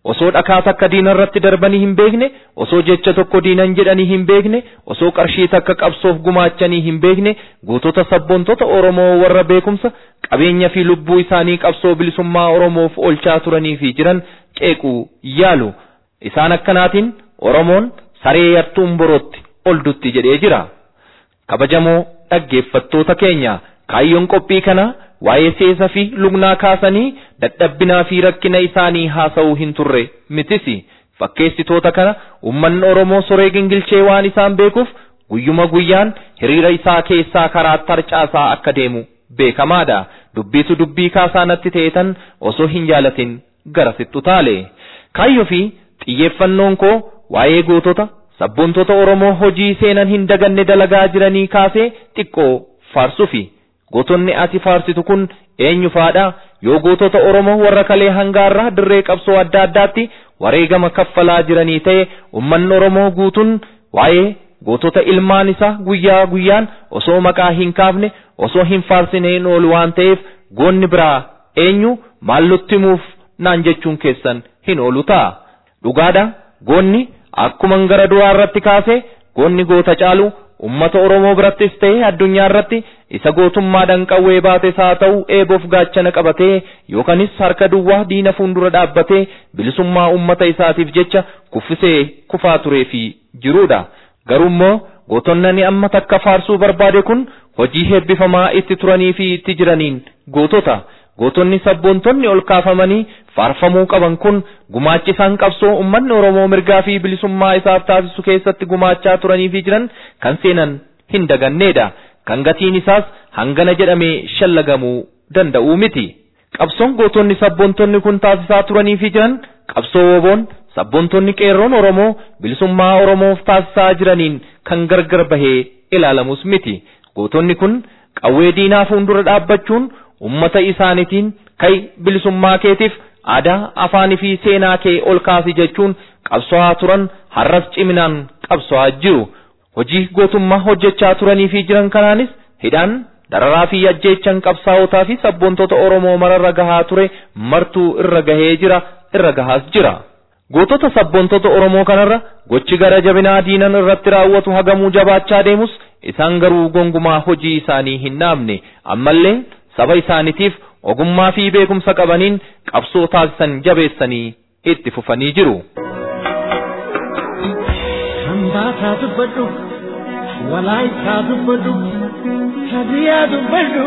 osoo dhakaa takka diina irratti darbanii hin beekne osoo jecha tokko diinan jedhanii hin beekne osoo qarshii takka qabsoof gumaachanii hin beekne gootota sabboontota oromoo warra beekumsa qabeenya fi lubbuu isaanii qabsoo bilisummaa oromoof oolchaa turanii fi jiran qeequu yaalu isaan akkanaatiin oromoon saree yartuun borootti ol dutti jedhee jira kabajamoo dhaggeeffattoota keenya kaayyoon qophii kanaa waa'ee seesa fi lugnaa kaasanii dadhabbinaa fi rakkina isaanii haasa'uu hin turre mitisi fakkeessitoota kana ummanni oromoo soree gingilchee waan isaan beekuuf guyyuma guyyaan hiriira isaa keessaa karaa tarcaasaa akka deemu beekamaadha dubbiitu dubbii kaasaa natti ta'etan osoo hin jaalatin gara sittu taale kaayyoo fi xiyyeeffannoon koo waa'ee gootota sabboontota oromoo hojii seenan hin daganne dalagaa jiranii kaasee xiqqoo faarsuufi gootonni ati faarsitu kun eenyu faadha yoo gootota oromoo warra kalee hangaarraa dirree qabsoo adda addaatti wareegama kaffalaa jiranii ta'e ummanni oromoo guutuun waa'ee gootota ilmaan isaa guyyaa guyyaan osoo maqaa hin kaafne osoo hin faarsineen oolu waan ta'eef goonni biraa eenyu maallutti himuuf naan jechuun keessan hin oolu ta'a dhugaadha goonni akkuman gara duraa irratti kaase goonni goota caalu ummata oromoo birattis ta'e addunyaa irratti isa gootummaadhaan qawwee baates haa ta'u eeboof gaachana qabatee yookanis harka duwwaa diina fuuldura dhaabbatee bilisummaa ummata isaatiif jecha kuffisee kufaa turee fi jiruudha garuu immoo gootonni amma takka faarsuu barbaade kun hojii heebbifamaa itti turanii fi itti jiraniin gootota gootonni sabboontonni ol kaafamanii faarfamuu qaban kun gumaachi isaan qabsoo ummanni oromoo mirgaa fi bilisummaa isaaf taasisu keessatti gumaachaa turanii fi jiran kan seenan hin daganneedha kan gatiin isaas hangana jedhamee shallagamuu danda'uu miti qabsoon gootonni sabboontonni kun taasisaa turanii fi jiran qabsoo woboon sabboontonni qeerroon oromoo bilisummaa oromoof taasisaa jiraniin kan gargar bahee ilaalamus miti gootonni kun qawwee diinaa fuuldura dhaabbachuun ummata isaaniitiin kai bilisummaa keetiif aadaa afaanii fi seenaa kee ol kaasi jechuun qabso'aa turan har'as ciminaan qabso'aa jiru hojii gootummaa hojjechaa turanii fi jiran kanaanis hidhaan dararaa fi ajjeechan qabsaa'otaa fi sabboontota oromoo mararra gahaa ture martuu irra gahee jira irra gahaas jira. gootota sabboontota oromoo kanarra gochi gara jabinaa diinan irratti raawwatu hagamuu jabaachaa deemus isaan garuu gongumaa hojii isaanii hin dhaabne ammallee saba isaaniitiif ogummaa fi beekumsa qabaniin qabsoo taasisan jabeessanii itti fufanii jiru. Hambaataa dubbadhu, walaayitaa dubbadhu, hadiyaa dubbadhu,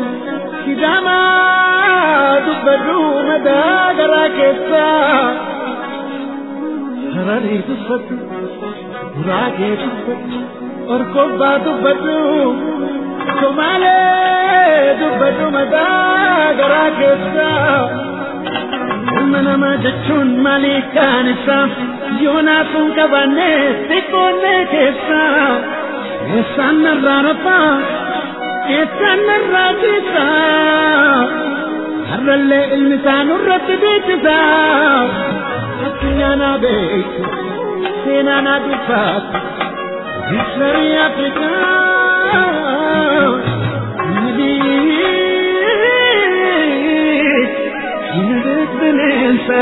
sidaamaa dubbadhu madaa garaa keessaa. Hararii dubbadhu, guraagee dubbadhu, orkobbaa dubbadhu, somaalee dubbadhu madaa garaa keessaa. Ilma namaa jechuun maalii kaan isaa yoonaa sun qabanne xiqqoonne keessaa. Eessaan narraa rafaa, eessaan narraa ciisaa. Har'allee ilmi isaa nurratti beeksisaa. addunyaa naa beektu seenaa naa dubbaatu historii afrikaa United bineensa.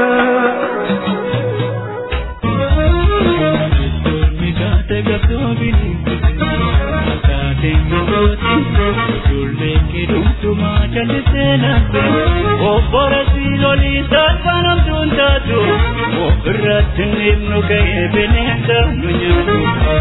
Kaate gabboobiin kaateen gabbootiin ijoolleen kidumtumaa jallisee naannoo obbola siilolii saanfanamtuun taatu ofirratti nimnu ga'ee bineensa nu nyaatu.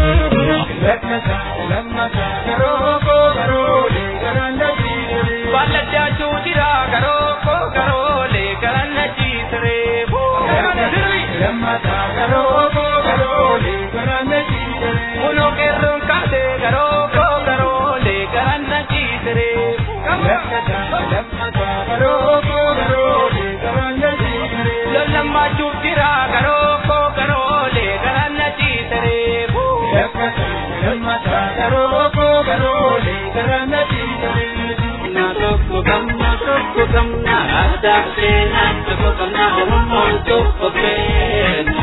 Balladdaachuu jira garoo koo garoolee garan na ciisiree boo. Lammataa garoo koo garoolee garan na ciisiree. Kunoo qeerroon kaatee garoo koo garoolee garan na ciisiree. Lammataa lammataa garoo koo garoolee garan na ciisiree. Lollammaachuu jira garoo koo garoolee garan na ciisiree boo. Lammataa lammataa garoo koo garoolee garan na ciisiree. Na tokko gamna tokko gamna aadaa seenaa tokko gamna oromoon tokko beena.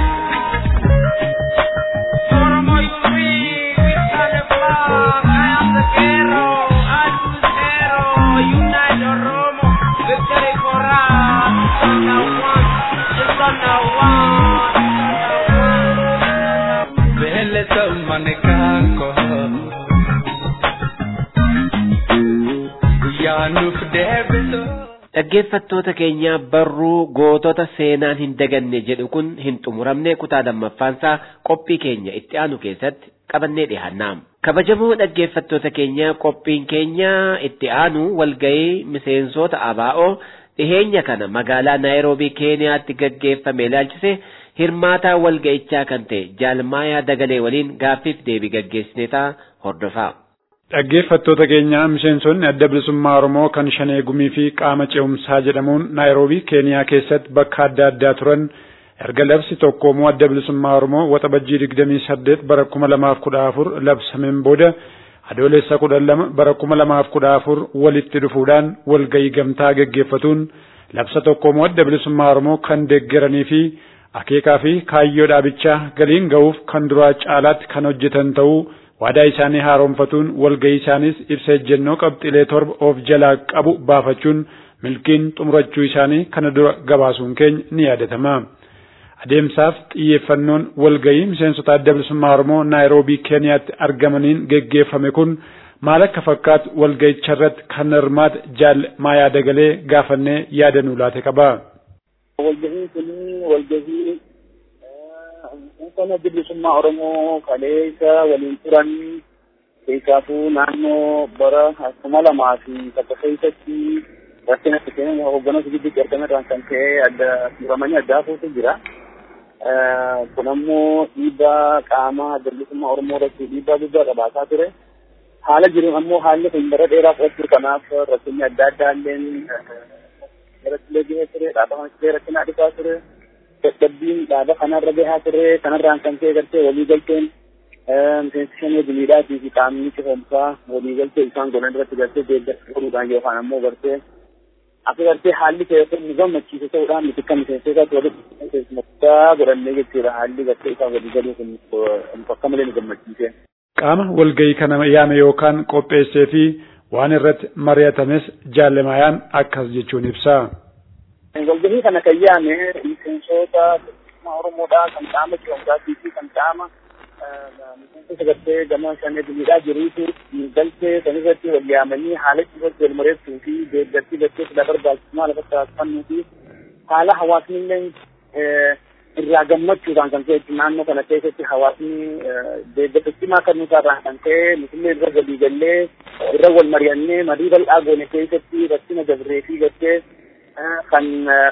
Oromo free, we stand the flag. I am the hero, I am the hero. Unite Oromo, victory for us. Now one, it's a Dhaggeeffattoota keenya barruu gootota seenaan hin daganne jedhu kun hin xumuramne kutaa lammaffaansaa qophii keenya itti aanu keessatti qabannee dhiyaannaa. Kabajamoo dhaggeeffattoota keenya qophiin keenya itti aanu walgahii miseensota ABO dhiheenya kana magaalaa Naayiroobii Keeniyaatti gaggeeffame ilaalchise hirmaataa walga'ichaa kan ta'e Jaalmaayaa Dagalee waliin gaaffiif deebii gaggeessinetaa hordofaa. Dhaggeeffattoota keenya miseensonni adda bilisummaa Oromoo kan shanee gumii fi qaama ce'umsaa jedhamuun Naayiroobii Keeniyaa keessatti bakka adda addaa turan erga labsi tokkoomoo adda bilisummaa Oromoo waxabajjii digdamii saddeet bara kuma lamaaf kudha afur labsameen booda adoolessa kudhan lama bara kuma lamaaf kudha afur walitti dhufuudhaan walgahii gamtaa gaggeeffatuun labsa tokkoomoo adda bilisummaa Oromoo kan deeggaranii fi akeekaa fi kaayyoo dhaabichaa galiin ga'uuf kan duraa caalaatti kan hojjetan ta'uu waadaa isaanii haaromfatuun walgahii isaanis ibsa ejjennoo qabxilee torba of jalaa qabu baafachuun milkiin xumurachuu isaanii kana dura gabaasuun keenya ni yaadatama. Adeemsaaf xiyyeeffannoon walgahii miseensota adda bilisummaa Oromoo Naayiroobii Keeniyaatti argamaniin geggeeffame kun maal akka fakkaatu walgahicha irratti kan hirmaate jaal maayaa dagalee gaafannee yaada nuu laate qaba. Walgahiin kun walgahii kana bilisummaa Oromoo kaleessa waliin turan keessaafuu naannoo bara kuma lamaa fi takka keessatti rakkina seenaa hooggantoota gidduutti argame irraan kan ka'e adda turamanii addaa fuutu jira. Kun ammoo dhiibbaa qaama adda bilisummaa Oromoo irratti dhiibbaa guddaa qabaataa ture. Haala jiruun ammoo haalli kun bara dheeraa fudhachuu kanaaf rakkinni adda addaa illeen irratti illee gahee ture, dhaabama illee rakkina dhufaa ture. dadhabbiin dhaaba kanarra gahaa ture kanarraan kan ka'e gartee walii galteen miseensi shanee gumiidhaatii fi qaamni cifamsaa walii galtee isaan godhan irratti gartee deeggarsa godhuudhaan yookaan ammoo gartee akka gartee haalli ta'e kun nu gammachiise ta'uudhaan nuti akka miseensotaatti walitti keessummaa godhannee jechuudha haalli gartee isaan walii galuu kun akka malee nu gammachiise. Qaama walgahii kana yaame yookaan qopheessee fi waan irratti mari'atames jaallemayaan akkas jechuun ibsa. walgahii kana kan yaame miseensota Oromoodhaa kan qaama ce'umsaatii fi kan qaama miseensota gartee gama shanee dumiidhaa jiruutu galtee kan irratti wal yaamanii haala irratti wal mareessuu fi deeggartii gartee sila barbaachisummaa lafa taasifannuu fi haala hawaasni illee irraa gammachuudhaan kan ka'e naannoo kana keessatti hawaasni deeggarsa cimaa kan nutarraan kan ka'e nutillee irra walii gallee irra wal mari'annee marii bal'aa goone keessatti rakkina dabree fi gartee kan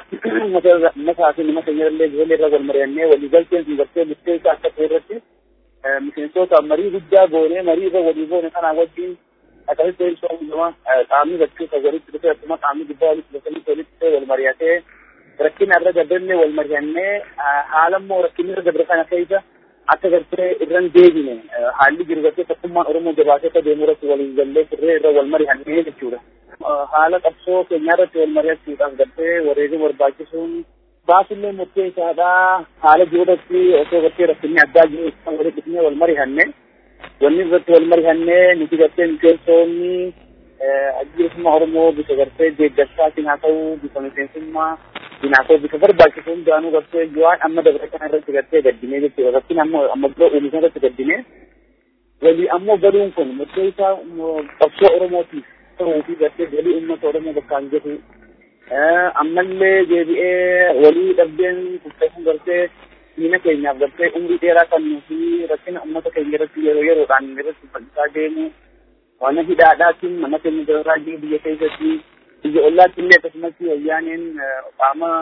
mataa fi nama keenya illee ijoollee irra wal mari'annee walii galteen sun gartee murteessaa akka ta'e irratti miseensota marii guddaa goonee marii irra walii goone kanaa wajjin akkasitti ibsuu hunduma qaamni bakkeessa walitti dhufee akkuma qaamni gubbaa walitti dhufanii walitti dhufee wal mari'atee rakkina irra dabrannee wal mari'annee haala immoo rakkinni irra dabre kana keessa akka gartee irran deebine haalli jiru gartee tokkummaan Oromoo jabaatee akka deemu irratti waliin gallee turree irra wal mari'annee jechuudha. haala qabsoo keenyaa irratti wal mari'achuudhaaf gartee wareegama barbaachisuun baasullee murtee isaadha haala jiruudhaatti osoo gartee rakkinni addaa jiru kan walitti dhufnee wal mari'anne wanni irratti wal mari'anne nuti gartee miseensoonni bilisummaa Oromoo bifa gartee deeggarsaatiin haa ta'u bifa miseensummaa haa ta'u bifa barbaachisu hundaanuu gartee waan amma dabre kana irratti gartee gaddinee jechuudha rakkina amma amma biroo uumisan irratti gaddinee walii ammoo galuun kun murtee isaa qabsoo Oromootiif ta'uu fi gartee galii uummata Oromoo bakkaan jiru. Ammallee deebi'ee walii dhabdeen kuttaa'uun gartee diina keenyaaf gartee umrii dheeraa kan nuti rakkina uummata keenya irratti yeroo yeroodhaan irratti bal'isaa deemu. Waan hidhaadhaatiin mana keenya jiraarraa jiru biyya keessatti biyya ollaatti illee akkasumas wayyaaneen qaama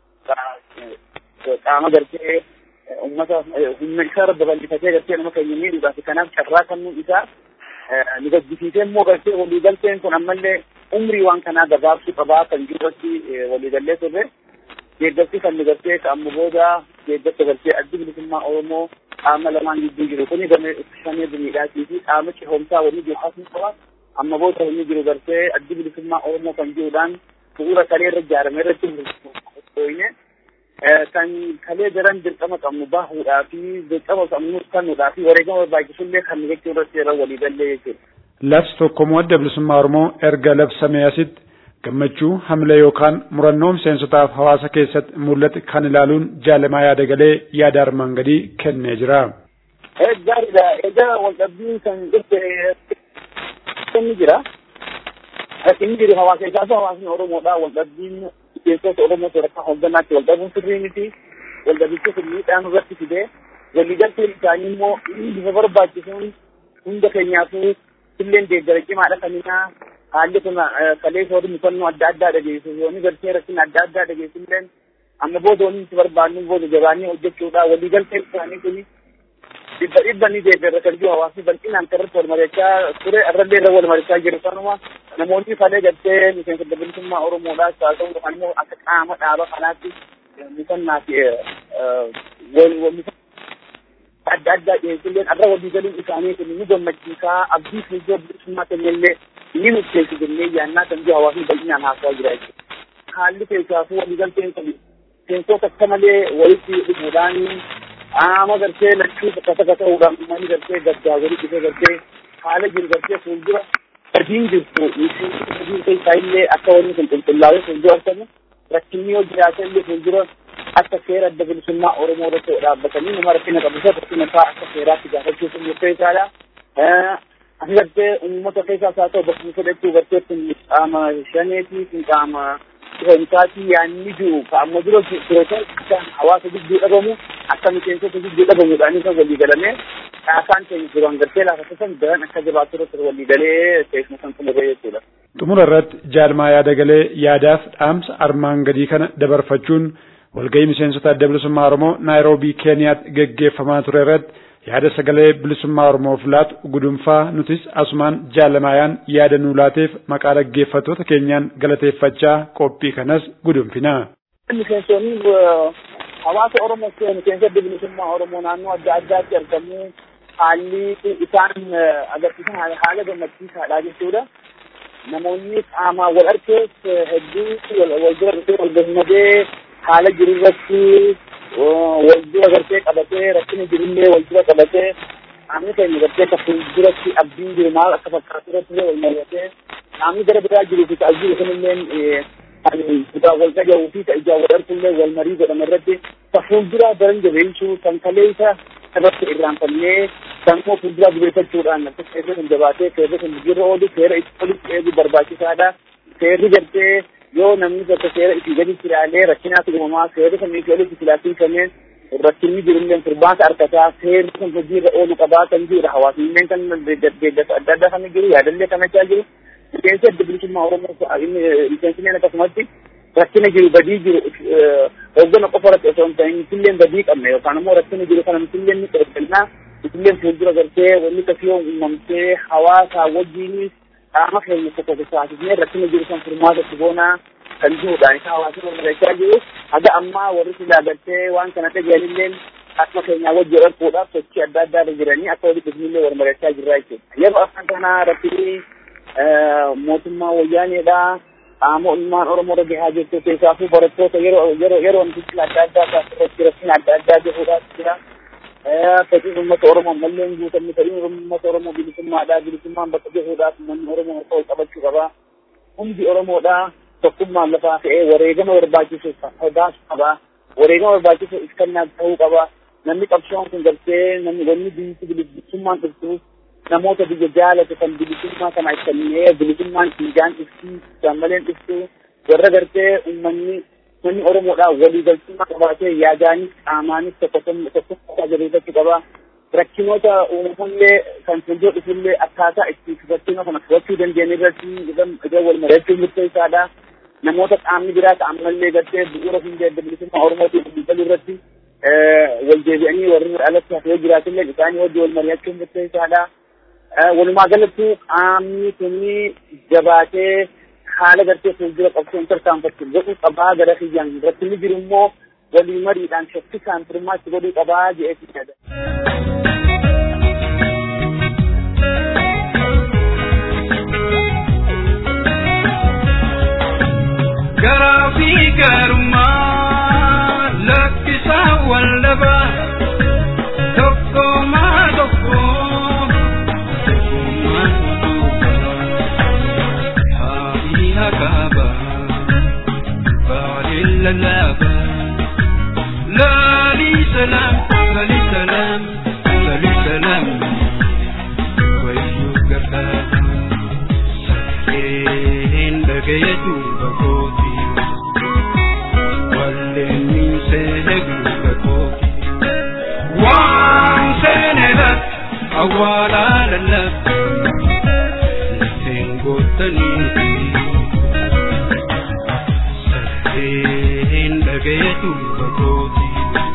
qaama gartee uummata humna isaa irra babal'ifatee gartee nama keenya miidhuudhaaf kanaaf carraa kennuun isaa ni gaddisiisee immoo gartee waliigalteen kun ammallee umrii waan kanaa gabaabsuu qabaa kan jirratti waliigallee turre deeggarsi kan nu gartee amma booda deeggarsa gartee addi bilisummaa Oromoo qaama lamaan gidduu jiru kuni game shanee dumiidhaatii fi qaama cehomsaa waliin jiru asuma qaba amma booda inni jiru gartee addi bilisummaa Oromoo kan jiruudhaan bu'uura kalee irra ijaarame irratti hojjenne kan kalee daran dirqama qabnu bahuudhaa fi dirqama qabnu kennuudhaa fi wareegama barbaachisullee kan jechuu irratti yeroo walii gallee jechuudha. Labsi tokkommoo adda bilisummaa Oromoo erga labsamee asitti gammachuu hamilee yookaan murannoo miseensotaaf hawaasa keessatti mul'ate kan ilaaluun jaalamaa yaada galee yaada armaan gadii kennee jira. Gaariidha. Egaa waldhabbiin kan dhufte inni jira. Inni jiru hawaasa isaas hawaasni Oromoodha. Waldhabbiin miseensota Oromoo sadarkaa hoogganaatti waldhabuun sirrii miti. Waldhabicha miidhaan irratti fidee waliigalteen isaanii immoo bifa barbaachisuun hunda keenyaafuu illeen deeggara cimaadha kaninaa haalli kun kalee soorri mufannoo adda addaa dhageessu yoonni galtee rakkina adda addaa dhageessu illeen amma booda wanni itti barbaannu booda jabaanii hojjechuudha waliigalteen isaanii kuni dhibba dhibba ni deeggara kan jiru hawaasni bal'inaan karratti wal mari'achaa ture irrallee irra wal mari'achaa jiru kanuma namoonni kalee galtee miseensa bilisummaa Oromoodhaas haa ta'u yookaan immoo akka qaama dhaaba kanaatti mufannaa fi adda addaa dhiyeessulleen irra walii galuun isaanii kun ni gammachiisaa abdii fuuldura bilisummaa kennellee ni murteessu jennee yaannaa kan jiru hawaasni bal'inaan haasawaa jira jechuudha. Haalli keessaafuu waliigalteen kun miseensota akka malee walitti dhufuudhaan qaama gartee lachuu bakka takka ta'uudhaan uummanni gartee gaddaa walitti dhufee gartee haala jiru gartee fuuldura gadiin jirtu gadiin keessaa illee akka wanni kun qulqullaa'ee fuuldura argamu rakkinni yoo jiraate illee fuuldura akka seera adda bilisummaa Oromoo irratti dhaabbatanii nama rakkina qabu isa rakkina isaa akka seeraatti gaafachuuf murteessaadha. Asi gartee uummata keessaas haa ta'u bakka fudhachuu gartee kun qaama shaneetii kun qaama dhufeensaati yaanni jiru qaama dura firoota akka hawaasa gidduu dhabamu akka miseensota gidduu dhabamuudhaan isa walii galamee caasaan keenya duraan gartee lafa san daran akka jabaatu irratti walii galee teessuma san xumuree jechuudha. Xumura irratti jaalmaa yaada galee yaadaaf dhaamsa armaan gadii kana dabarfachuun walgahii miseensota adda bilisummaa Oromoo Naayiroobii Keeniyaatti geggeeffamaa ture irratti yaada sagalee bilisummaa Oromoof laatu gudunfaa nutis asumaan jaalamaayaan yaada nuu laateef maqaa dhaggeeffattoota keenyaan galateeffachaa qophii kanas gudunfina. Miseensonni hawaasa Oromoo miseensa adda bilisummaa Oromoo naannoo adda addaatti argamu haalli isaan agarsiisan haala gammachiisaadha jechuudha. Namoonni qaamaan wal argees hedduu wal bira dhufee wal gammadee haala jiru irratti wal dura gartee qabatee rakkina jirullee wal dura qabatee qaamni keenya gartee akka fuulduratti abdiin jiru maal akka fakkaatu irratti wal mari'atee qaamni gara biraa jiruu fi ta'aa jiru kunillee kan kutaa wal dhagahuu fi ijaa wal argullee wal marii godhame irratti ka fuulduraa daran jabeessuu kan kalee isa irratti irraanfannee kan immoo fuulduraa jabeeffachuudhaan seerri kun jabaatee seerri kun jirra oolu seera itti olitti eeguu barbaachisaadha seerri gartee yoo namni tokko seera itti gaditti ilaalee rakkinaatu uumamaa seerri kan itti olitti filaatiifamee rakkinni jirullee furmaata argataa seerri kun hojiirra oolu qabaa kan jirudha hawaasnillee kan deeggarsa adda addaa kan jiru yaadallee kan achaa jiru miseensi adda bilisummaa oromoo miseensilleen akkasumatti rakkina jiru badii jiru hoggana qofa irratti osoo hin ta'in misilleen badii qabne yookaan immoo rakkina jiru kana misilleen ni qeebbannaa misilleen fuuldura gartee wanni kasiyoo uumamtee hawaasaa wajjiinis qaama keenya tokko taasisnee rakkina jiru kan furmaata itti boonaa kan jirudha. Isa hawaasni wal mari'achaa jiru. Haga ammaa warri silaa galtee waan kana dhaga'anillee akkuma keenyaa wajjin dharkuudhaaf sochii adda addaa irra jiranii akka walitti dhufnillee wal mari'achaa jirra jechuudha. Yeroo afaan kanaa rakkini mootummaa wayyaaneedha. Qaama ilmaan Oromoo irra gahaa jirtu keessaafuu barattoota yeroo yeroo yeroo wantichi adda addaa taasifatti rakkina adda addaa jiruudhaaf jira. Fedhiin uummata Oromoo mallee hin guutamne fedhiin uummata Oromoo bilisummaadha. Bilisummaan bakka jiruudhaaf uummanni Oromoo harka wal qabachuu qaba. Hundi Oromoodha. tokkummaan lafaa fe'ee wareegama barbaachisu sodaas qaba. Wareegama barbaachisu iskannaa ta'uu qaba. Namni qabsoon kun galtee namni wanni biyyi bilisummaan dhuftuuf namoota biyya jaalatu kan bilisummaa kana ibsannee bilisummaan dhiigaan ibsii jaallaleen ibsu warra gartee uummanni manni Oromoodhaa walii galtummaa qabaatee yaadaanis qaamaanis tokko tokko jabeeffachuu qaba. Rakkinoota uumamallee kan fuuldura dhufullee akkaataa itti rakkina kana fudhachuu dandeenye irratti iddoo wal mari'achuun murteessaadha. Namoota qaamni biraa ta'ammallee gartee bu'uura hundee adda bilisummaa Oromootiin waliigaluu irratti wal deebi'anii warri alatti hafee jiraatillee isaanii wajjin wal mari'achuun murteessaadha. Walumaa galatti qaamni kuni jabaatee haala gartee fuuldura qabsoon tarkaanfachuu godhuu qabaa gara kiyyaan irratti ni jiru immoo walii mariidhaan shakkisaan firmaatti godhuu qabaa jedhee yaada. garaa fi garummaa lakkisaa wallaba tokkomaa tokko tokkummaan tokko haadhi hakaaba lallaba lali salam lali salam lali salam wayyu gargaara sakeen dhagayetu bakooti walleen seegu bakooti waan seeneedhat awwaalaa lallaba lafeen goottaniiti sakeen dhagayetu bakooti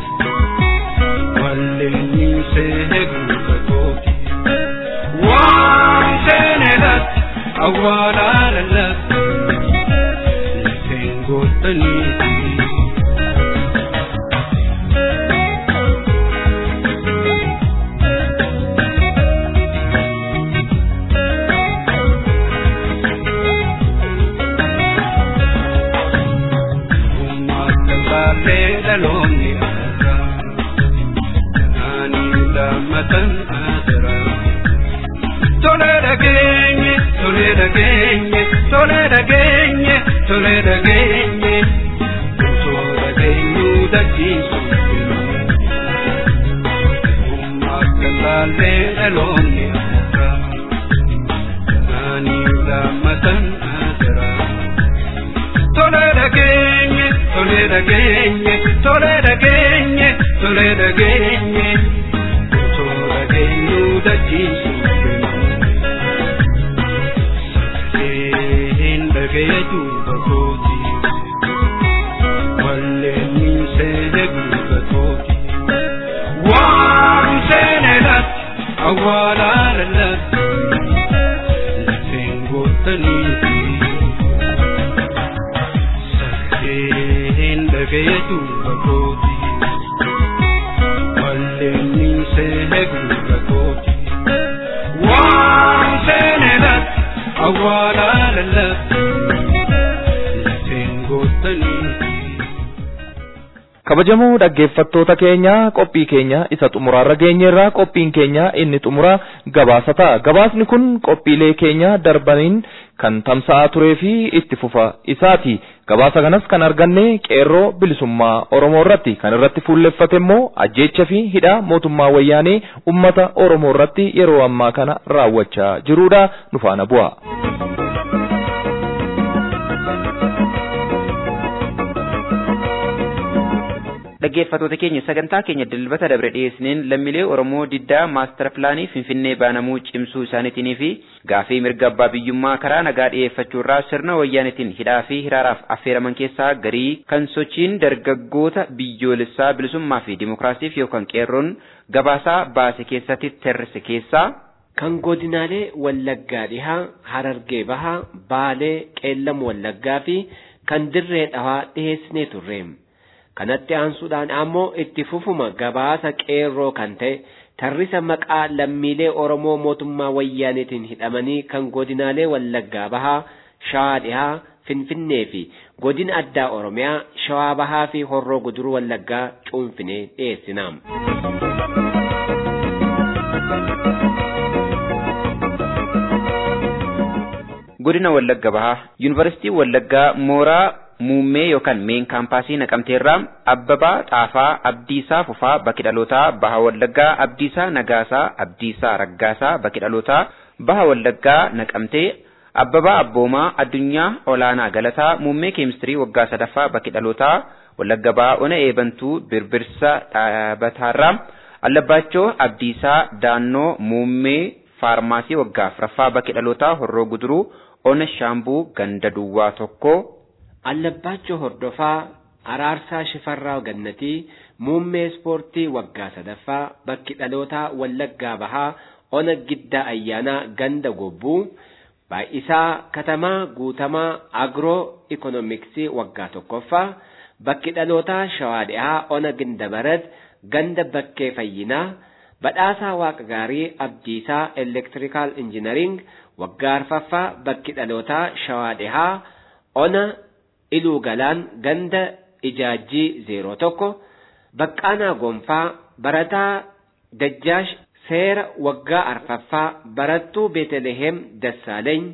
walleen seegu bakooti waan seeneedhat awwaalaa lallaba lafeen goottaniiti. Tolera genye, tolera genye, tolera genye, tolera genye. Tolera genyu da jisu. Umakala le alone aka. Nani la matan adara. Tolera genye, tolera genye, tolera genye, tolera genye. Tolera genyu da jisu. Sakeen dhagayetu bakooti. Walleen seegu bakooti. Waan seeneedhat awwaalaa lallabdi. Lafeen goottaniiti. Sakeen dhagayetu bakooti. Walleen seegu bakooti. Waan seeneedhat awwaalaa lallabdi. Lafeen goottaniiti. kabajamoo dhaggeeffattoota keenya qophii keenya isa xumuraarra geenyeerraa qophiin keenya inni xumuraa gabaasa ta'a gabaasni kun qophiilee keenya darbaniin kan tamsa'aa turee fi itti fufa isaati gabaasa kanas kan arganne qeerroo bilisummaa oromoo irratti kan irratti fuulleffate immoo ajjeecha fi hidhaa mootummaa wayyaanee ummata oromoo irratti yeroo ammaa kana raawwachaa jiruudha nu faana bu'a. dhaggeeffattoota keenya sagantaa keenya dilbata dabre dhiyeessineen lammiilee oromoo diddaa maastar pilaanii finfinnee banamuu cimsuu isaaniitii fi gaafii mirga abbaa biyyummaa karaa nagaa dhiyeeffachuurraa sirna wayyaanitiin hidhaa fi hiraaraaf affeeraman keessaa garii kan sochiin dargaggoota biyyoolessaa bilisummaa fi dimokiraasiif yookaan qeerroon gabaasaa baase keessatti tarreesse keessaa kan godinaalee wallaggaa dhihaa harargee bahaa baalee qeellam wallaggaa fi kan dirree dhawaa dhiheessinee turre. kanatti aansuudhaan ammoo itti fufuma gabaasa qeerroo kan ta'e tarrisa maqaa lammiilee Oromoo mootummaa wayyaaniitiin hidhamanii kan godinaalee Wallaggaa Bahaa, Shawaa Dhihaa, Finfinnee fi godina addaa Oromiyaa, Shawaa Bahaa fi Horroo Guduruu Wallaggaa cuunfinee dhiyeessina. godina wallagga bahaa yuunivarsiitii wallaggaa mooraa muummee yookaan meen kaampaasii naqamteerraa abbabaa xaafaa abdiisaa fufaa bakki dhalootaa baha wallaggaa abdiisaa nagaasaa abdiisaa raggaasaa bakki dhalootaa baha wallaggaa naqamtee abbabaa abboomaa addunyaa olaanaa galataa muummee keemistirii waggaa sadaffaa bakki dhalootaa wallagga bahaa ona eebantuu birbirsa dhaabataarraa allabbaachoo abdiisaa daannoo muummee faarmaasii waggaa afuraffaa bakki dhalootaa horroo guduruu ona shaambuu ganda duwwaa tokko Allabbaachoo hordofaa Araarsaa Shifarraa Gannatii muummee ispoortii waggaa sadaffaa bakki dhalootaa Wallaggaa Bahaa ona giddaa ayyaanaa ganda gobbuu baay'isaa katamaa guutamaa agroo ikonomiksii waggaa tokkoffaa bakki dhalootaa shawaa dhihaa ona gindabarat ganda bakkee fayyinaa badhaasaa waaqa gaarii abdiisaa elektirikaal injinariing waggaa arfaffaa bakki dhalootaa shawaa dhihaa ona iluu galaan ganda ijaajjii zeeroo tokko baqqaanaa gonfaa barataa dajjaash seera waggaa arfaffaa barattuu beetelehem dassaaleeny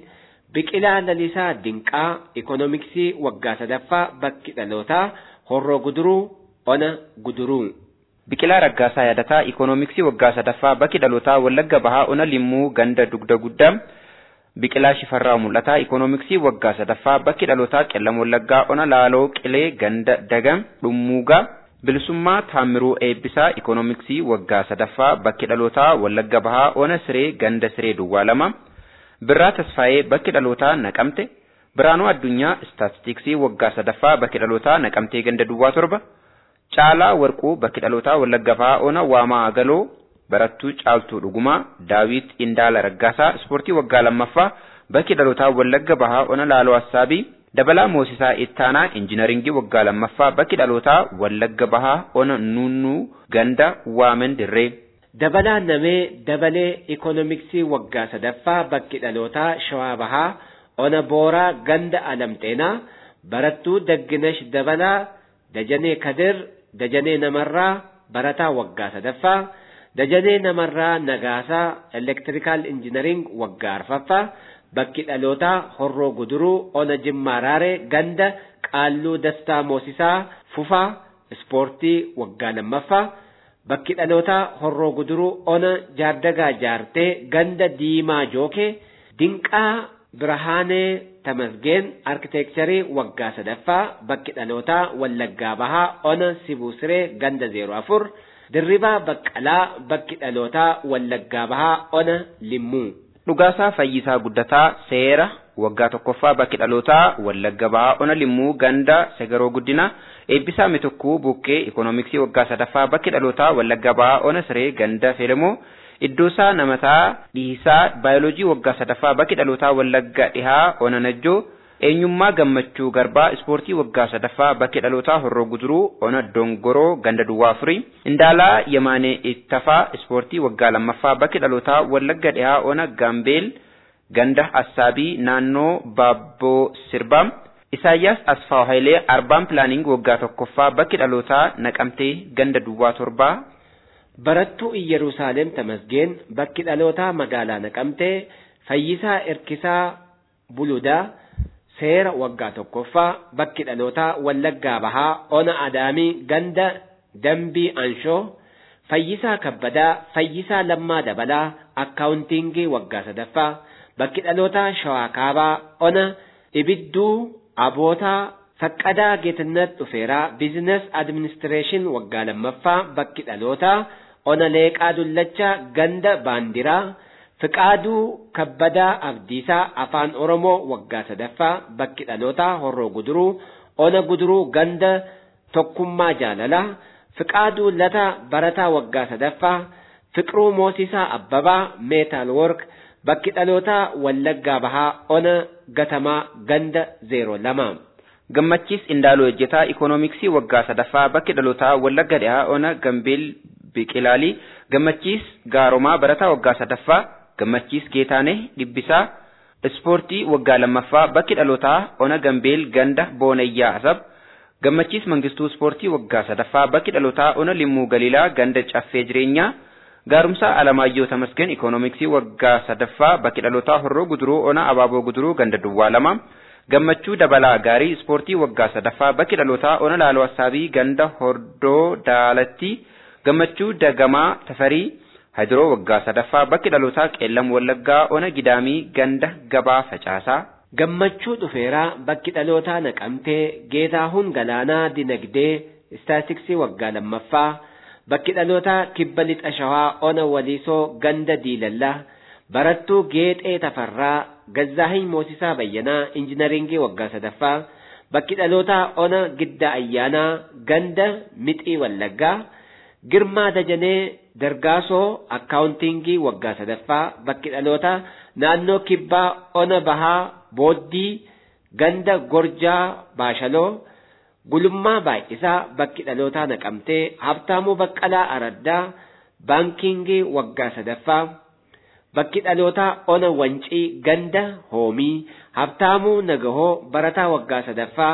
Biqilaa Lalisaa Dinqaa Ikoonomiksii waggaa sadaffaa bakki dhalootaa Horroo Guduruu Ona Guduruu. Biqilaa Raggaasaa Yaadataa Ikoonomiksii waggaa sadaffaa bakki dhalootaa Wallagga Bahaa Ona Limmuu Ganda Dugda Guddaa. Biqilaa Shifarraa Mul'ataa Ikoonomiksii waggaa sadaffaa bakki dhalootaa Qellam Wallaggaa Ona Laaloo Qilee Ganda Dagam Dhummuugaa. Bilisummaa Taamiruu Eebbisaa Ikoonomiksii waggaa sadaffaa bakki dhalootaa Wallagga Bahaa Ona Siree Ganda Siree Duwwaa lama. Birraa Tasfaayee bakki dhalootaa Naqamte. Biraanuu Addunyaa Istaatistiksii waggaa sadaffaa bakki dhalootaa Naqamtee Ganda Duwwaa torba. Caalaa Warquu bakki dhalootaa Wallagga Bahaa Ona Waamaa Agaloo. Barattuu Caaltuu Dhugumaa. Daawit Indaala Raggaasaa Ispoortii waggaa lammaffaa bakki dhalootaa Wallagga Bahaa Ona Laaloo Assaabii. Dabalaa Moosisaa Ittaanaa Injiinaringii waggaa lammaffaa bakki dhalootaa Wallagga Bahaa Ona Nunnuu Ganda Waamen Dirree. Dabalaa Namee Dabalee Ikoonomiksii waggaa sadaffaa bakki dhalootaa Shawaa Bahaa Ona Booraa Ganda Alamxeenaa Barattuu Dagginash Dabalaa Dajanee Kadir Dajanee Namarraa Barataa waggaa sadaffaa Dajanee Namarraa Nagaasaa Elektirikaal Injiinaring waggaa arfaffaa bakki dhalootaa Horroo Guduruu Ona Jimmaa Raaree Ganda Qaalluu Dastaa Moosisaa Fufaa Ispoortii waggaa lammaffaa bakki dhalootaa Horroo Guduruu Ona Jaardagaa Jaartee Ganda Diimaa Jookee Dinqaa Birahaanee Tamasgeen Arkiteekcharii waggaa sadaffaa bakki dhalootaa Wallaggaa Bahaa Ona Sibusiree Ganda zeero afur Dirribaa Baqqalaa bakki dhalootaa Wallaggaa Bahaa Ona Limmuu. Dhugaasaa Fayyisaa Guddataa Seera waggaa tokkoffaa bakki dhalootaa Wallagga Bahaa Ona Limmuu Ganda Segaroo Guddina Eebbisaa Mitukkuu Buqqee Ikoonomiksii waggaa sadaffaa bakki dhalootaa Wallagga Bahaa Ona Siree Ganda Felemoo Iddoosaa Namataa Dhiisaa Baayoloojii waggaa sadaffaa bakki dhalootaa Wallagga Dhihaa Ona Najjoo Eenyummaa Gammachuu Garbaa Ispoortii waggaa sadaffaa bakki dhalootaa Horroo Guduruu Ona Dongoroo Ganda Duwwaa Afurii Indaalaa Yamaanee Ittafaa Ispoortii waggaa lammaffaa bakki dhalootaa Wallagga Dhihaa Ona Gaambeel Ganda Assaabii naannoo Baabboo Sirbaa Isaayyaas Asfaaw Hayilee Arbaan Pilaaning waggaa tokkoffaa bakki dhalootaa Naqamtee Ganda Duwwaa Torbaa Barattuu Iyyeruusaalem Tamasgeen bakki dhalootaa magaalaa Naqamtee Fayyisaa Erkisaa Buludaa Seera waggaa tokkoffaa bakki dhalootaa Wallaggaa Bahaa Ona Adaamii Ganda Dambii Anshoo Fayyisaa Kabbadaa Fayyisaa Lammaa Dabalaa Akkaawuntiingii waggaa sadaffaa bakki dhalootaa Shawaa Kaabaa Ona Ibidduu Abootaa Faqqadaa Geetinnat Dhufeeraa Biizines Adiministireeshin waggaa lammaffaa bakki dhalootaa Ona Leeqaa Dullachaa Ganda Baandiraa Fiqaaduu Kabbadaa Abdiisaa Afaan Oromoo waggaa sadaffaa bakki dhalootaa Horroo Guduruu Ona Guduruu Ganda Tokkummaa Jaalalaa Fiqaaduu Lataa Barataa waggaa sadaffaa Fiqiruu Moosisaa Abbabaa Meetaal Work bakki dhalootaa Wallaggaa Bahaa Ona Gatamaa Ganda zeero lama. Gammachiis Indaaloo Ejjetaa Ikoonomiksii waggaa sadaffaa bakki dhalootaa Wallagga Dhihaa Ona Gambeel Biqilaalii Gammachiis Gaaromaa Barataa waggaa sadaffaa Gammachiis Geetaanee Dhibbisaa Ispoortii waggaa lammaffaa bakki dhalootaa Ona Gambeel Ganda Boonayyaa Asab Gammachiis Mangistuu Ispoortii waggaa sadaffaa bakki dhalootaa Ona Limmuu Galiilaa Ganda Caffee Jireenyaa Gaarumsaa Alamaayyoo Tamasgeen Ikoonomiksii waggaa sadaffaa bakki dhalootaa Horroo Guduruu Ona Abaaboo Guduruu Ganda Duwwaa lama Gammachuu Dabalaa Gaarii Ispoortii waggaa sadaffaa bakki dhalootaa Ona Laaloo Assaabii Ganda Hordoo Daalatti Gammachuu Dagamaa Tafarii Hadiroo waggaa sadaffaa bakki dhalootaa Qeellam Wallaggaa Ona Gidaamii Ganda Gabaa Facaasaa. Gammachuu dhufeeraa bakki dhalootaa naqamtee Geetaahuun Galaanaa Dinagdee Istaatiksii waggaa lammaffaa bakki dhalootaa Kibba Lixa Shawaa Ona Waliisoo Ganda Diilallaa Barattuu Geexee Tafarraa Gazzaahin Moosisaa Bayyanaa Injinaringii waggaa sadaffaa bakki dhalootaa Ona Gidda Ayyaanaa Ganda Mixii Wallaggaa Girmaa Dajanee Dargaasoo Akkaawuntiingii waggaa sadaffaa bakki dhalootaa naannoo Kibbaa Ona Bahaa Booddii Ganda Gorjaa Baashaloo Gulummaa Baay'isaa bakki dhalootaa naqamtee Habtaamuu Baqqalaa Araddaa Baankiingii waggaa sadaffaa bakki dhalootaa Ona Wancii Ganda Hoomii Habtaamuu Nagahoo Barataa waggaa sadaffaa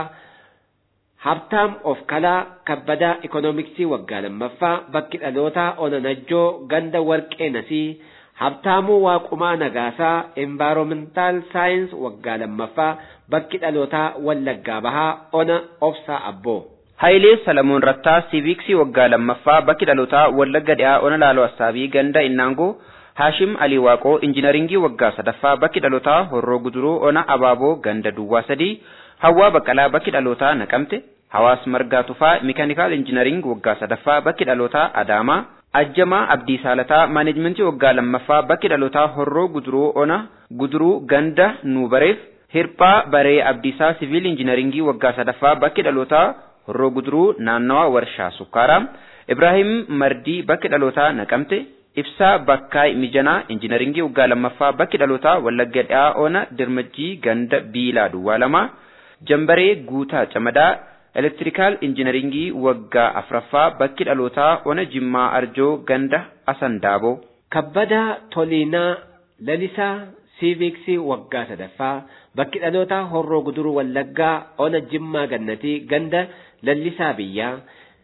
Habtaam of kalaa kabbadaa ikoonomiksii waggaa lammaffaa bakki dhalootaa ona najjoo ganda warqee nasii Habtaamuu Waaqumaa Nagaasaa Environmental Science waggaa lammaffaa bakki dhalootaa Wallaggaa Bahaa Ona Obsaa Abboo. Hayilee Salamoon Rattaa Siiviksii waggaa lammaffaa bakki dhalootaa Wallagga Dhiyaa Ona Laaloo Assaabii Ganda Innaangoo Haashim Alii Waaqoo Injiinaringii waggaa sadaffaa bakki dhalootaa Horroo Guduruu Ona Abaaboo Ganda Duwwaa sadii Hawwaa Baqqalaa bakki dhalootaa Naqamte Hawaas Margaa Tufaa Mikaanikaal Injiinaring waggaa sadaffaa bakki dhalootaa Adaamaa Ajjamaa Abdii Saalataa Maaneejmentii waggaa lammaffaa bakki dhalootaa Horroo Guduruu Ona Guduruu Ganda Nuubareef Hirphaa Baree Abdiisaa Siviil Injiinaringii waggaa sadaffaa bakki dhalootaa Horroo Guduruu naannawa warshaa sukkaaraa Ibraahim Mardii bakki dhalootaa Naqamte Ibsaa Bakkaay Mijanaa Injiinaringii waggaa lammaffaa bakki dhalootaa Wallagga Dhiyaa Ona Dirmajjii Ganda Biilaa Duwwaa lama Jambaree Guutaa Camadaa Elektirikaal Injiinaringii waggaa afraffaa bakki dhalootaa Ona Jimmaa Arjoo Ganda Asandaaboo. Kabbadaa Toliinaa Lalisaa Siiviksii waggaa sadaffaa bakki dhalootaa Horroo Guduruu Wallaggaa Ona Jimmaa Gannatii Ganda Lallisaa Biyyaa.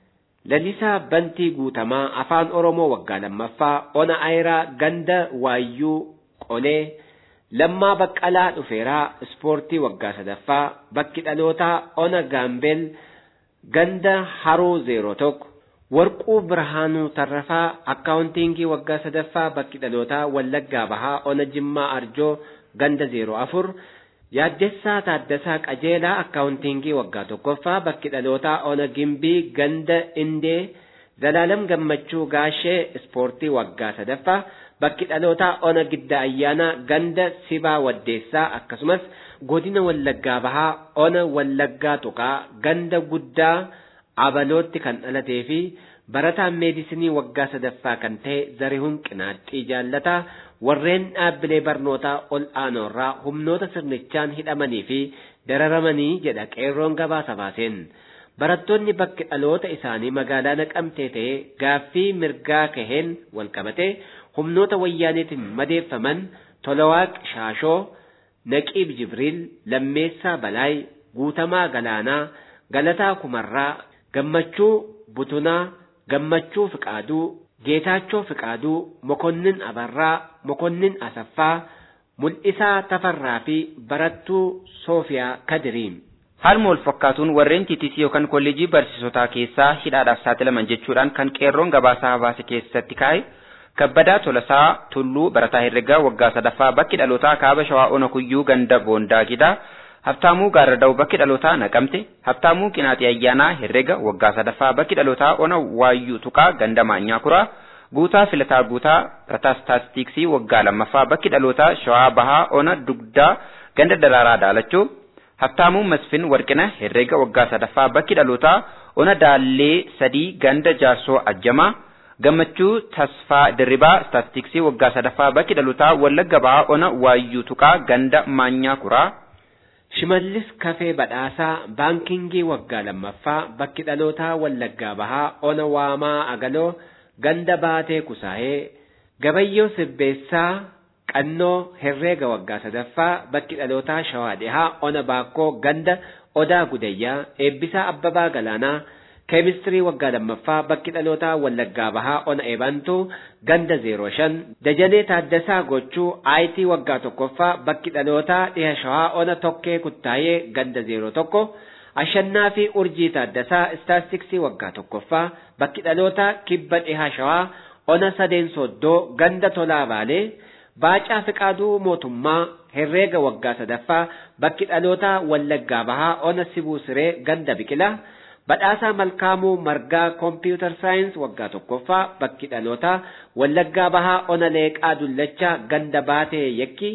Lallisaa Bantii Guutamaa Afaan Oromoo waggaa lammaffaa Ona Ayiraa Ganda Waayyuu Qolee. Lammaa Baqqalaa Dhufeeraa Ispoortii waggaa sadaffaa bakki dhalootaa Ona Gaambeel Ganda Haroo zeeroo tokko Warquu Birhaanuu Tarrafaa Akkaawuntiingii waggaa sadaffaa bakki dhalootaa Wallaggaa Bahaa Ona Jimmaa Arjoo Ganda zeeroo afur Yaaddessaa Taaddasaa Qajeelaa Akkaawuntiingii waggaa tokkoffaa bakki dhalootaa Ona Gimbii Ganda Indee Zalaalam Gammachuu Gaashee Ispoortii waggaa sadaffaa bakki dhalootaa ona gidda ayyaanaa ganda sibaa waddeessaa akkasumas godina wallaggaa bahaa ona wallaggaa tuqaa ganda guddaa abalootti kan dhalatee fi barataan meedisinii waggaa sadaffaa kan ta'e zarihuun qinaaxxii jaallataa warreen dhaabbilee barnootaa ol aanoorraa humnoota sirnichaan hidhamanii fi dararamanii jedha qeerroon gabaasa baaseen. Barattoonni bakki dhaloota isaanii magaalaa naqamtee ta'ee gaaffii mirgaa kaheen walqabatee humnoota wayyaaniitiin madeeffaman Tolawaaq Shaashoo, Naqiib Jibriil, Lammeessaa Balaay, Guutamaa Galaanaa, Galataa Kumarraa, Gammachuu Butunaa, Gammachuu Fiqaaduu, Geetaachoo Fiqaaduu, Mokonnin Abarraa, Mokonnin Asaffaa, Mul'isaa Tafarraa fi Barattuu Soofiyaa Kadiriim. Haaluma wal fakkaatuun warreen TTC yookaan kolleejii barsiisotaa keessaa hidhaadhaaf saaxilaman jechuudhaan kan qeerroon gabaasaa hawaasa keessatti kaa'e kabbadaa tolasaa tulluu barataa herregaa waggaa sadaffaa bakki dhalootaa kaaba shawaa ona kuyyuu ganda boondaa gidaa habtaamuu gaarrada'u bakki dhalootaa naqamte habtaamuu qinaaxii ayyaanaa herrega waggaa sadaffaa bakki dhalootaa ona waayyuu tuqaa ganda maanyaa kuraa guutaa filataa guutaa barataa staatistiksii waggaa lammaffaa bakki dhalootaa shawaa bahaa ona dugdaa ganda daraaraa daalachuu Habtaamuu Masfin Warqina herreega waggaa sadaffaa bakki dhalootaa ona daallee sadii ganda jaarsoo ajjamaa gammachuu tasfaa dirribaa staatistiksii waggaa sadaffaa bakki dhalootaa wallagga bahaa ona waayyuu tuqaa ganda maanyaa kuraa. Shimallis Kafee Badhaasaa Baankingii waggaa lammaffaa bakki dhalootaa wallaggaa bahaa ona waamaa agaloo ganda baatee kusaayee gabayyoo sibbeessaa Qannoo herreega waggaa sadaffaa bakki dhalootaa shawaa dhihaa ona baakkoo ganda odaa gudayyaa eebbisaa abbabaa galaanaa keemistirii waggaa lammaffaa bakki dhalootaa wallaggaa bahaa ona eebantuu ganda zeeroo shan dajanee taaddasaa gochuu aayitii waggaa tokkoffaa bakki dhalootaa dhiha shawaa ona tokkee kuttaayee ganda zeeroo tokko ashannaa fi urjii taaddasaa istaastiksii waggaa tokkoffaa bakki dhalootaa kibba dhiha shawaa ona sadeen soddoo ganda tolaa baalee Baacaa Fiqaaduu mootummaa herreega waggaa sadaffaa bakki dhalootaa Wallaggaa Bahaa ona Sibuu Siree ganda Biqilaa badhaasaa Malkaamuu Margaa Kompiitar Saayins waggaa tokkoffaa bakki dhalootaa Wallaggaa Bahaa ona Leeqaa Dullachaa ganda Baatee Yakkii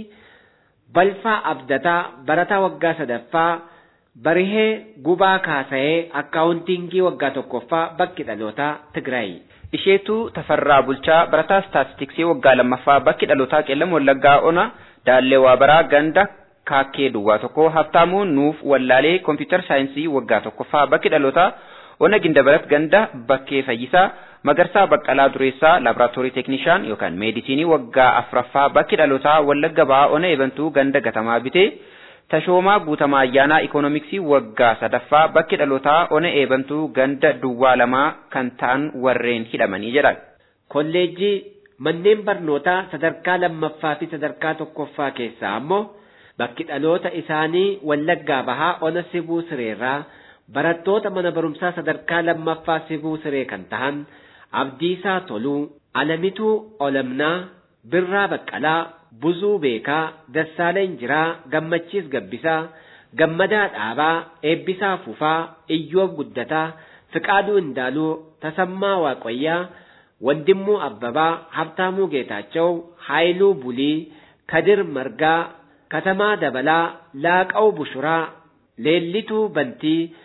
Balfaa Abdataa barataa waggaa sadaffaa Barihee Gubaa Kaasa'ee akkaawuntiingii waggaa tokkoffaa bakki dhalootaa Tigraay. Isheetuu Tafarraa Bulchaa barataa staatistiksii waggaa lammaffaa bakki dhalootaa qeellam wallaggaa ona daallee waabaraa ganda kaakkee duwwaa tokko haftaamuu nuuf wallaalee kompiitar saayinsii waggaa tokkoffaa bakki dhalootaa ona gindabarat ganda bakkee fayyisaa magarsaa baqqalaa dureessaa laaboraatoorii teeknishaan yookaan meedisinii waggaa afraffaa bakki dhalootaa wallagga ba'aa ona eebantuu ganda gatamaa bitee tashoomaa guutamaa ayyaanaa ikoonomiksii waggaa sadaffaa bakki dhalootaa ona eebantuu ganda duwwaa lamaa kan ta'an warreen hidhamanii jedhan. Kolleejjii manneen barnootaa sadarkaa lammaffaa fi sadarkaa tokkoffaa keessaa ammoo bakki dhaloota isaanii wallaggaa bahaa ona sibuu sireerraa barattoota mana barumsaa sadarkaa lammaffaa sibuu siree kan tahan abdiisaa toluu alamituu olamnaa birraa baqqalaa buzuu beekaa dassaaleen jiraa gammachiis gabbisaa gammadaa dhaabaa eebbisaa fufaa iyyoob guddataa fiqaaduu indaaluu tasammaa waaqayyaa ወንድሙ አበባ፣ ሀብታሙ ጌታቸው፣ ኃይሉ ቡሊ፣ ከድር መርጋ፣ ከተማ ደበላ፣ ላቀው ቡሹራ፣ ሌሊቱ በንቲ፣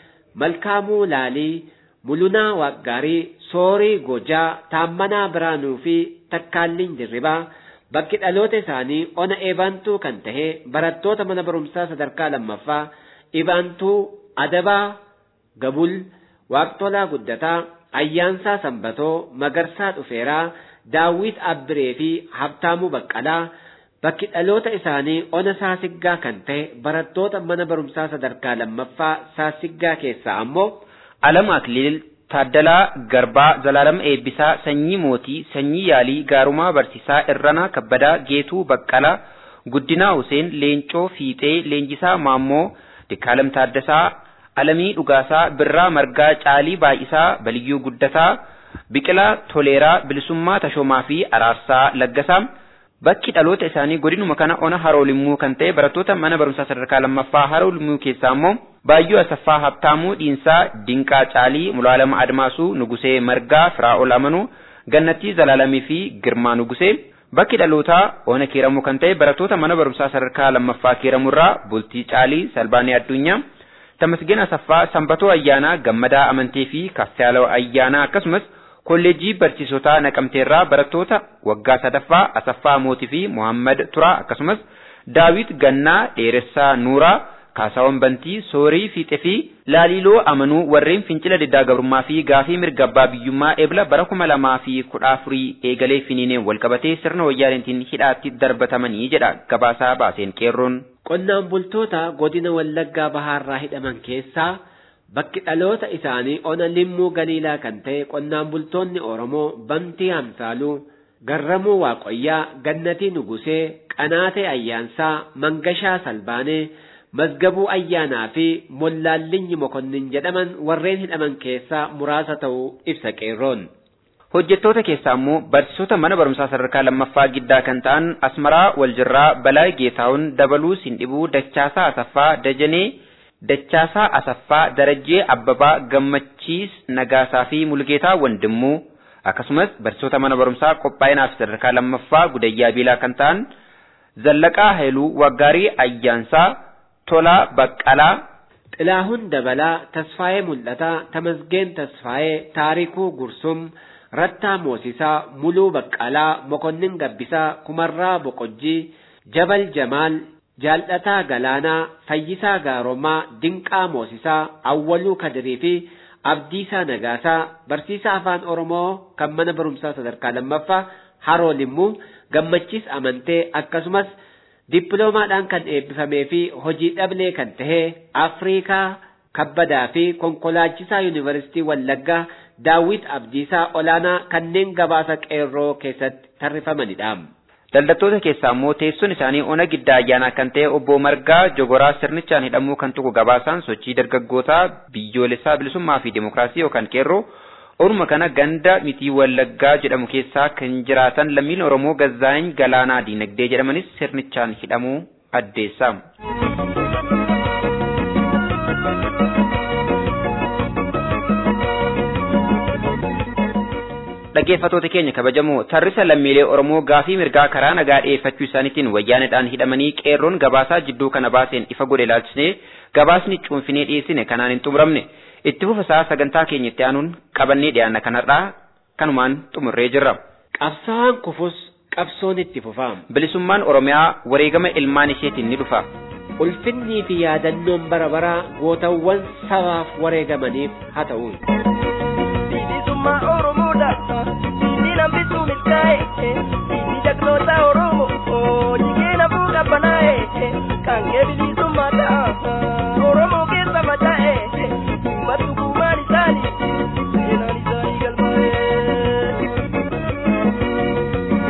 መልካሙ ላሊ፣ ሙሉና ዋጋሪ፣ ሶሪ ጎጃ፣ ታመና ብራኑ ፊ ተካልኝ ድሪባ bakki dhaloota isaanii ona eebaantuu kan tahe barattoota mana barumsaa sadarkaa lammaffaa ibaantuu adabaa gabul waaqtolaa guddataa ayyaansaa sanbatoo magarsaa dhufeeraa daawwit abbiree fi habtaamuu baqqalaa bakki dhaloota isaanii ona saasiggaa kan ta'e barattoota mana barumsaa sadarkaa lammaffaa saasiggaa keessaa ammoo alam akliil Taaddalaa Garbaa Zalaalam Eebbisaa Sanyii Mootii Sanyii Yaalii Gaarumaa Barsiisaa Irranaa Kabbadaa Geetuu Baqqalaa Guddinaa Huseen Leencoo Fiixee Leenjisaa Maammoo Dikkaalam Taaddasaa Alamii Dhugaasaa Birraa Margaa Caalii Baay'isaa Baliyyuu Guddataa Biqilaa Toleeraa Bilisummaa Tashoomaa fi Araarsaa Laggasaa Bakki dhaloota isaanii godinuma kana ona haroo limmuu kan ta'e barattoota mana barumsaa sadarkaa lammaffaa haroo limmuu keessaa immoo Baayyoo Asaffaa Habtaamuu Dhiinsaa Dinqaa Caalii Mulaalama Admaasuu Nugusee Margaa Firaa'ol Amanuu Gannattii Zalaalamii fi Girmaa Nugusee Bakki dhalootaa ona kiiramuu kan ta'e barattoota mana barumsaa sadarkaa lammaffaa kiiramurraa Bultii Caalii Salbaanii Addunyaa Tamasgeen Asaffaa Sanbatoo Ayyaanaa Gammadaa Amantii fi Kaffiyaaloo Ayyaanaa akkasumas kolleejjii barsiisotaa naqamteerraa barattoota waggaa sadaffaa Asaffaa Mootii fi Muhammad Turaa akkasumas Daawit Gannaa Dheeressaa Nuuraa Kaasaawwan Bantii Soorii Fiixee fi Laaliloo Amanuu warreen fincila diddaa gabrummaa fi gaafii mirga abbaa biyyummaa eebla bara kuma lamaa fi kudha afurii eegalee finiineen walqabatee sirna wayyaaneetiin hidhaatti darbatamanii jedha gabaasaa baaseen qeerroon. Qonnaan bultoota godina Wallaggaa Bahaarraa hidhaman keessaa Bakki dhaloota isaanii ona limmuu galiilaa kan ta'e qonnaan bultoonni Oromoo Bantii Hamsaaluu, Garramuu Waaqoyyaa, Gannatii Nugusee, Qanaatee Ayyaansaa, Mangashaa Salbaanee, Mazgabuu Ayyaanaa fi Mollaallinyi Mokonnin jedhaman warreen hidhaman keessaa muraasa ta'uu ibsa qeerroon. Hojjettoota keessaa immoo barsiisota mana barumsaa sadarkaa lammaffaa giddaa kan ta'an Asmaraa Waljirraa, Balaa Geetaawun, Dabaluu Sindhibuu, Dachaasaa Asaffaa, Dajanee, Dachaasaa Asaffaa, Darajjee Abbabaa, Gammachiis Nagaasaa fi Mulgeetaa Wandimmuu akkasumas barsiisota mana barumsaa qophaa'inaaf sadarkaa lammaffaa Gudayyaa Biilaa kan ta'an Zallaqaa Hailuu, Waggaarii Ayyaansaa, Tolaa Baqqalaa, Xilaahun Dabalaa, Tasfaayee Mul'ataa, Tamasgeen Tasfaayee, Taarikuu Gursum, Rattaa Moosisaa, Muluu Baqqalaa, Mokonnin Gabbisaa, Kumarraa Boqojjii, Jabal Jamaal, Jaal'ataa Galaanaa, Fayyisaa Gaaromaa, Dinqaa Moosisaa, Awwaluu Kadirii fi Abdiisaa Nagaasaa, Barsiisaa Afaan Oromoo kan mana barumsaa sadarkaa lammaffaa Haroo Limmuu, Gammachiis Amantee akkasumas dippiloomaadhaan kan eebbifamee fi hojii dhablee kan tahe Afriikaa Kabbadaa fi konkolaachisaa Yuunivarsiitii Wallaggaa Daawit Abdiisaa Olaanaa kanneen gabaasa qeerroo keessatti tarrifamanidha. Daldaltoota keessaa immoo teessoon isaanii ona giddaa ayyaanaa kan ta'e obbo Margaa Jogoraa sirnichaan hidhamuu kan tuqu gabaasaan sochii dargaggootaa biyyoolessaa bilisummaa fi dimokiraasii yookaan qeerroo orma kana ganda mitii wallaggaa jedhamu keessaa kan jiraatan lammiin Oromoo Gazzaa'in Galaanaa Diinagdee jedhamanis sirnichaan hidhamuu addeessa. dhaggeeffatoota keenya kabajamoo tarrisa lammiilee Oromoo gaafii mirgaa karaa nagaa dhiyeeffachuu isaaniitiin wayyaanedhaan hidhamanii qeerroon gabaasaa jidduu kana baaseen ifa godhe ilaalchisnee gabaasni cuunfinee dhiyeessine kanaan hin xumuramne itti fufasaa sagantaa keenya itti aanuun qabannee dhiyaanna kanarraa kanumaan xumurree jirra. Qabsaa'aan kufus qabsoon itti fufa. Bilisummaan Oromiyaa wareegama ilmaan isheetiin ni dhufa. Ulfinnii fi yaadannoon bara baraa gootawwan sabaaf wareegamaniif haa ta'u. Bilisummaa Oromoodha. Inni nambisuu milkaa'e. Inni jagnoota Oromoo. Jigeen abuu qabbanaa'e. Kan kee bilisummaa ta'a. Oromoo keessa faca'e. Uummattu kumaan isaanii. Seenaan isaanii galmaa'e.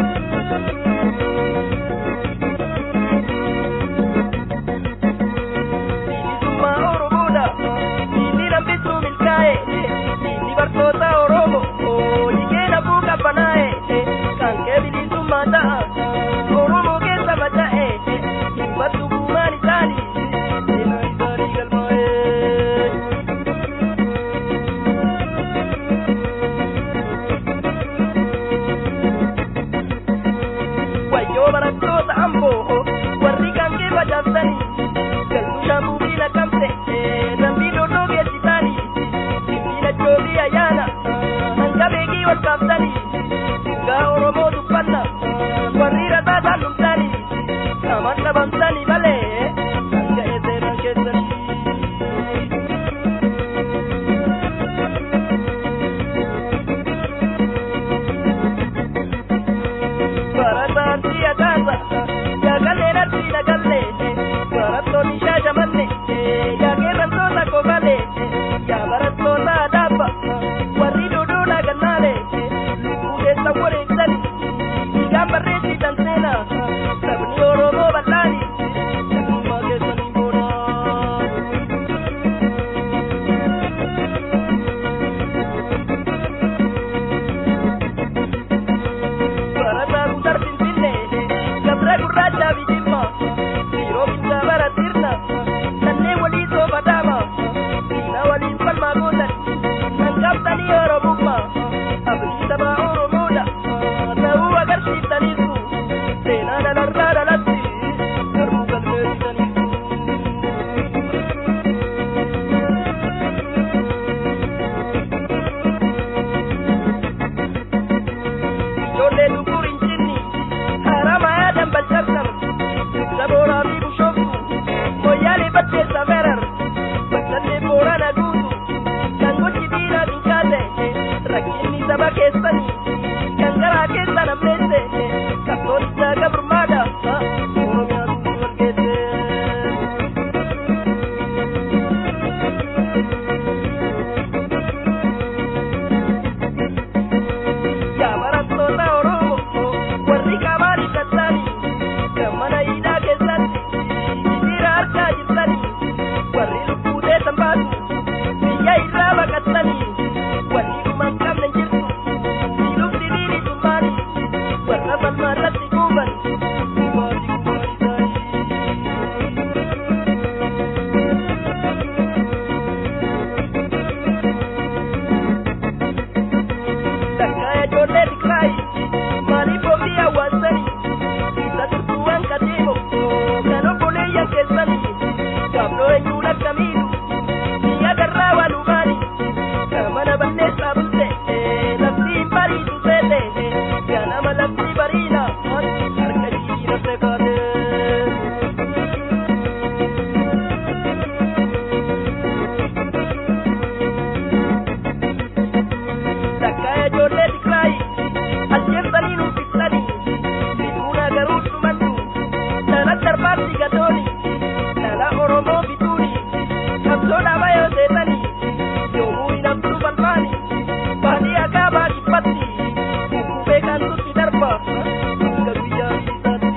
qaba yoo seetanii yoomuu hin haftu balfaani baadiyyaa kaabaa dhibbatti kukkubee kan nutti darba akka guyyaa isaatti.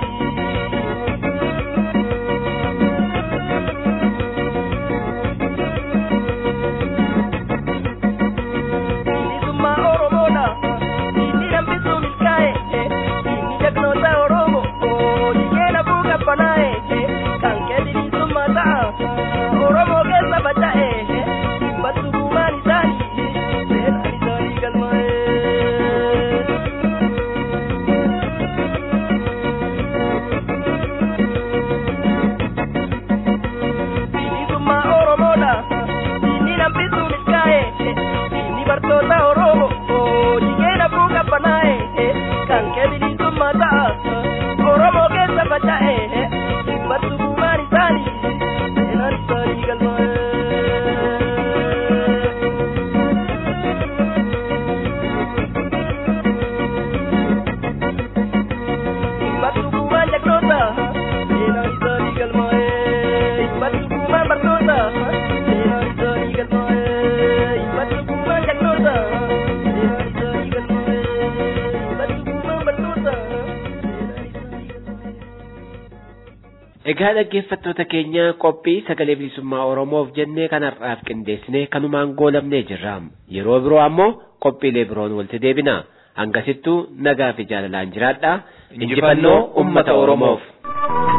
bilisummaa oromoodha inni hambisuu milkaa'e inni jagnoota oromoo jigeen abuu qabbanaa'e kan kee bilisummaa ta'a oromoo keessa faca'e dhibbattu buumaan isaanii seenaan isaanii galmaa'e. bilisummaa oromoodha inni hambisuu milkaa'e inni bartoota oromoo jigeen abuu qabbanaa'e kan kee bilisummaa ta'a oromoo keessa faca'e dhibbattu buumaan isaanii seenaan isaanii galmaa'e. dhibbattu buumaan jagnoota seenaan isaanii galmaa'e dhibbattu buumaan bartoota seenaan isaanii galmaa'e dhibbattu buumaan jagnoota seenaan isaanii galmaa'e dhibbattu buumaan bartoota seenaan isaanii galmaa'e. Egaa dhaggeeffattoota keenya qophii sagalee bilisummaa Oromoof jennee kanarraaf qindeessine kanumaan goolabnee jirra. Yeroo biroo ammoo qophiilee biroon walitti deebina. Hangasittuu nagaa fi jaalalaan jiraadha. Injifannoo uummata Oromoof.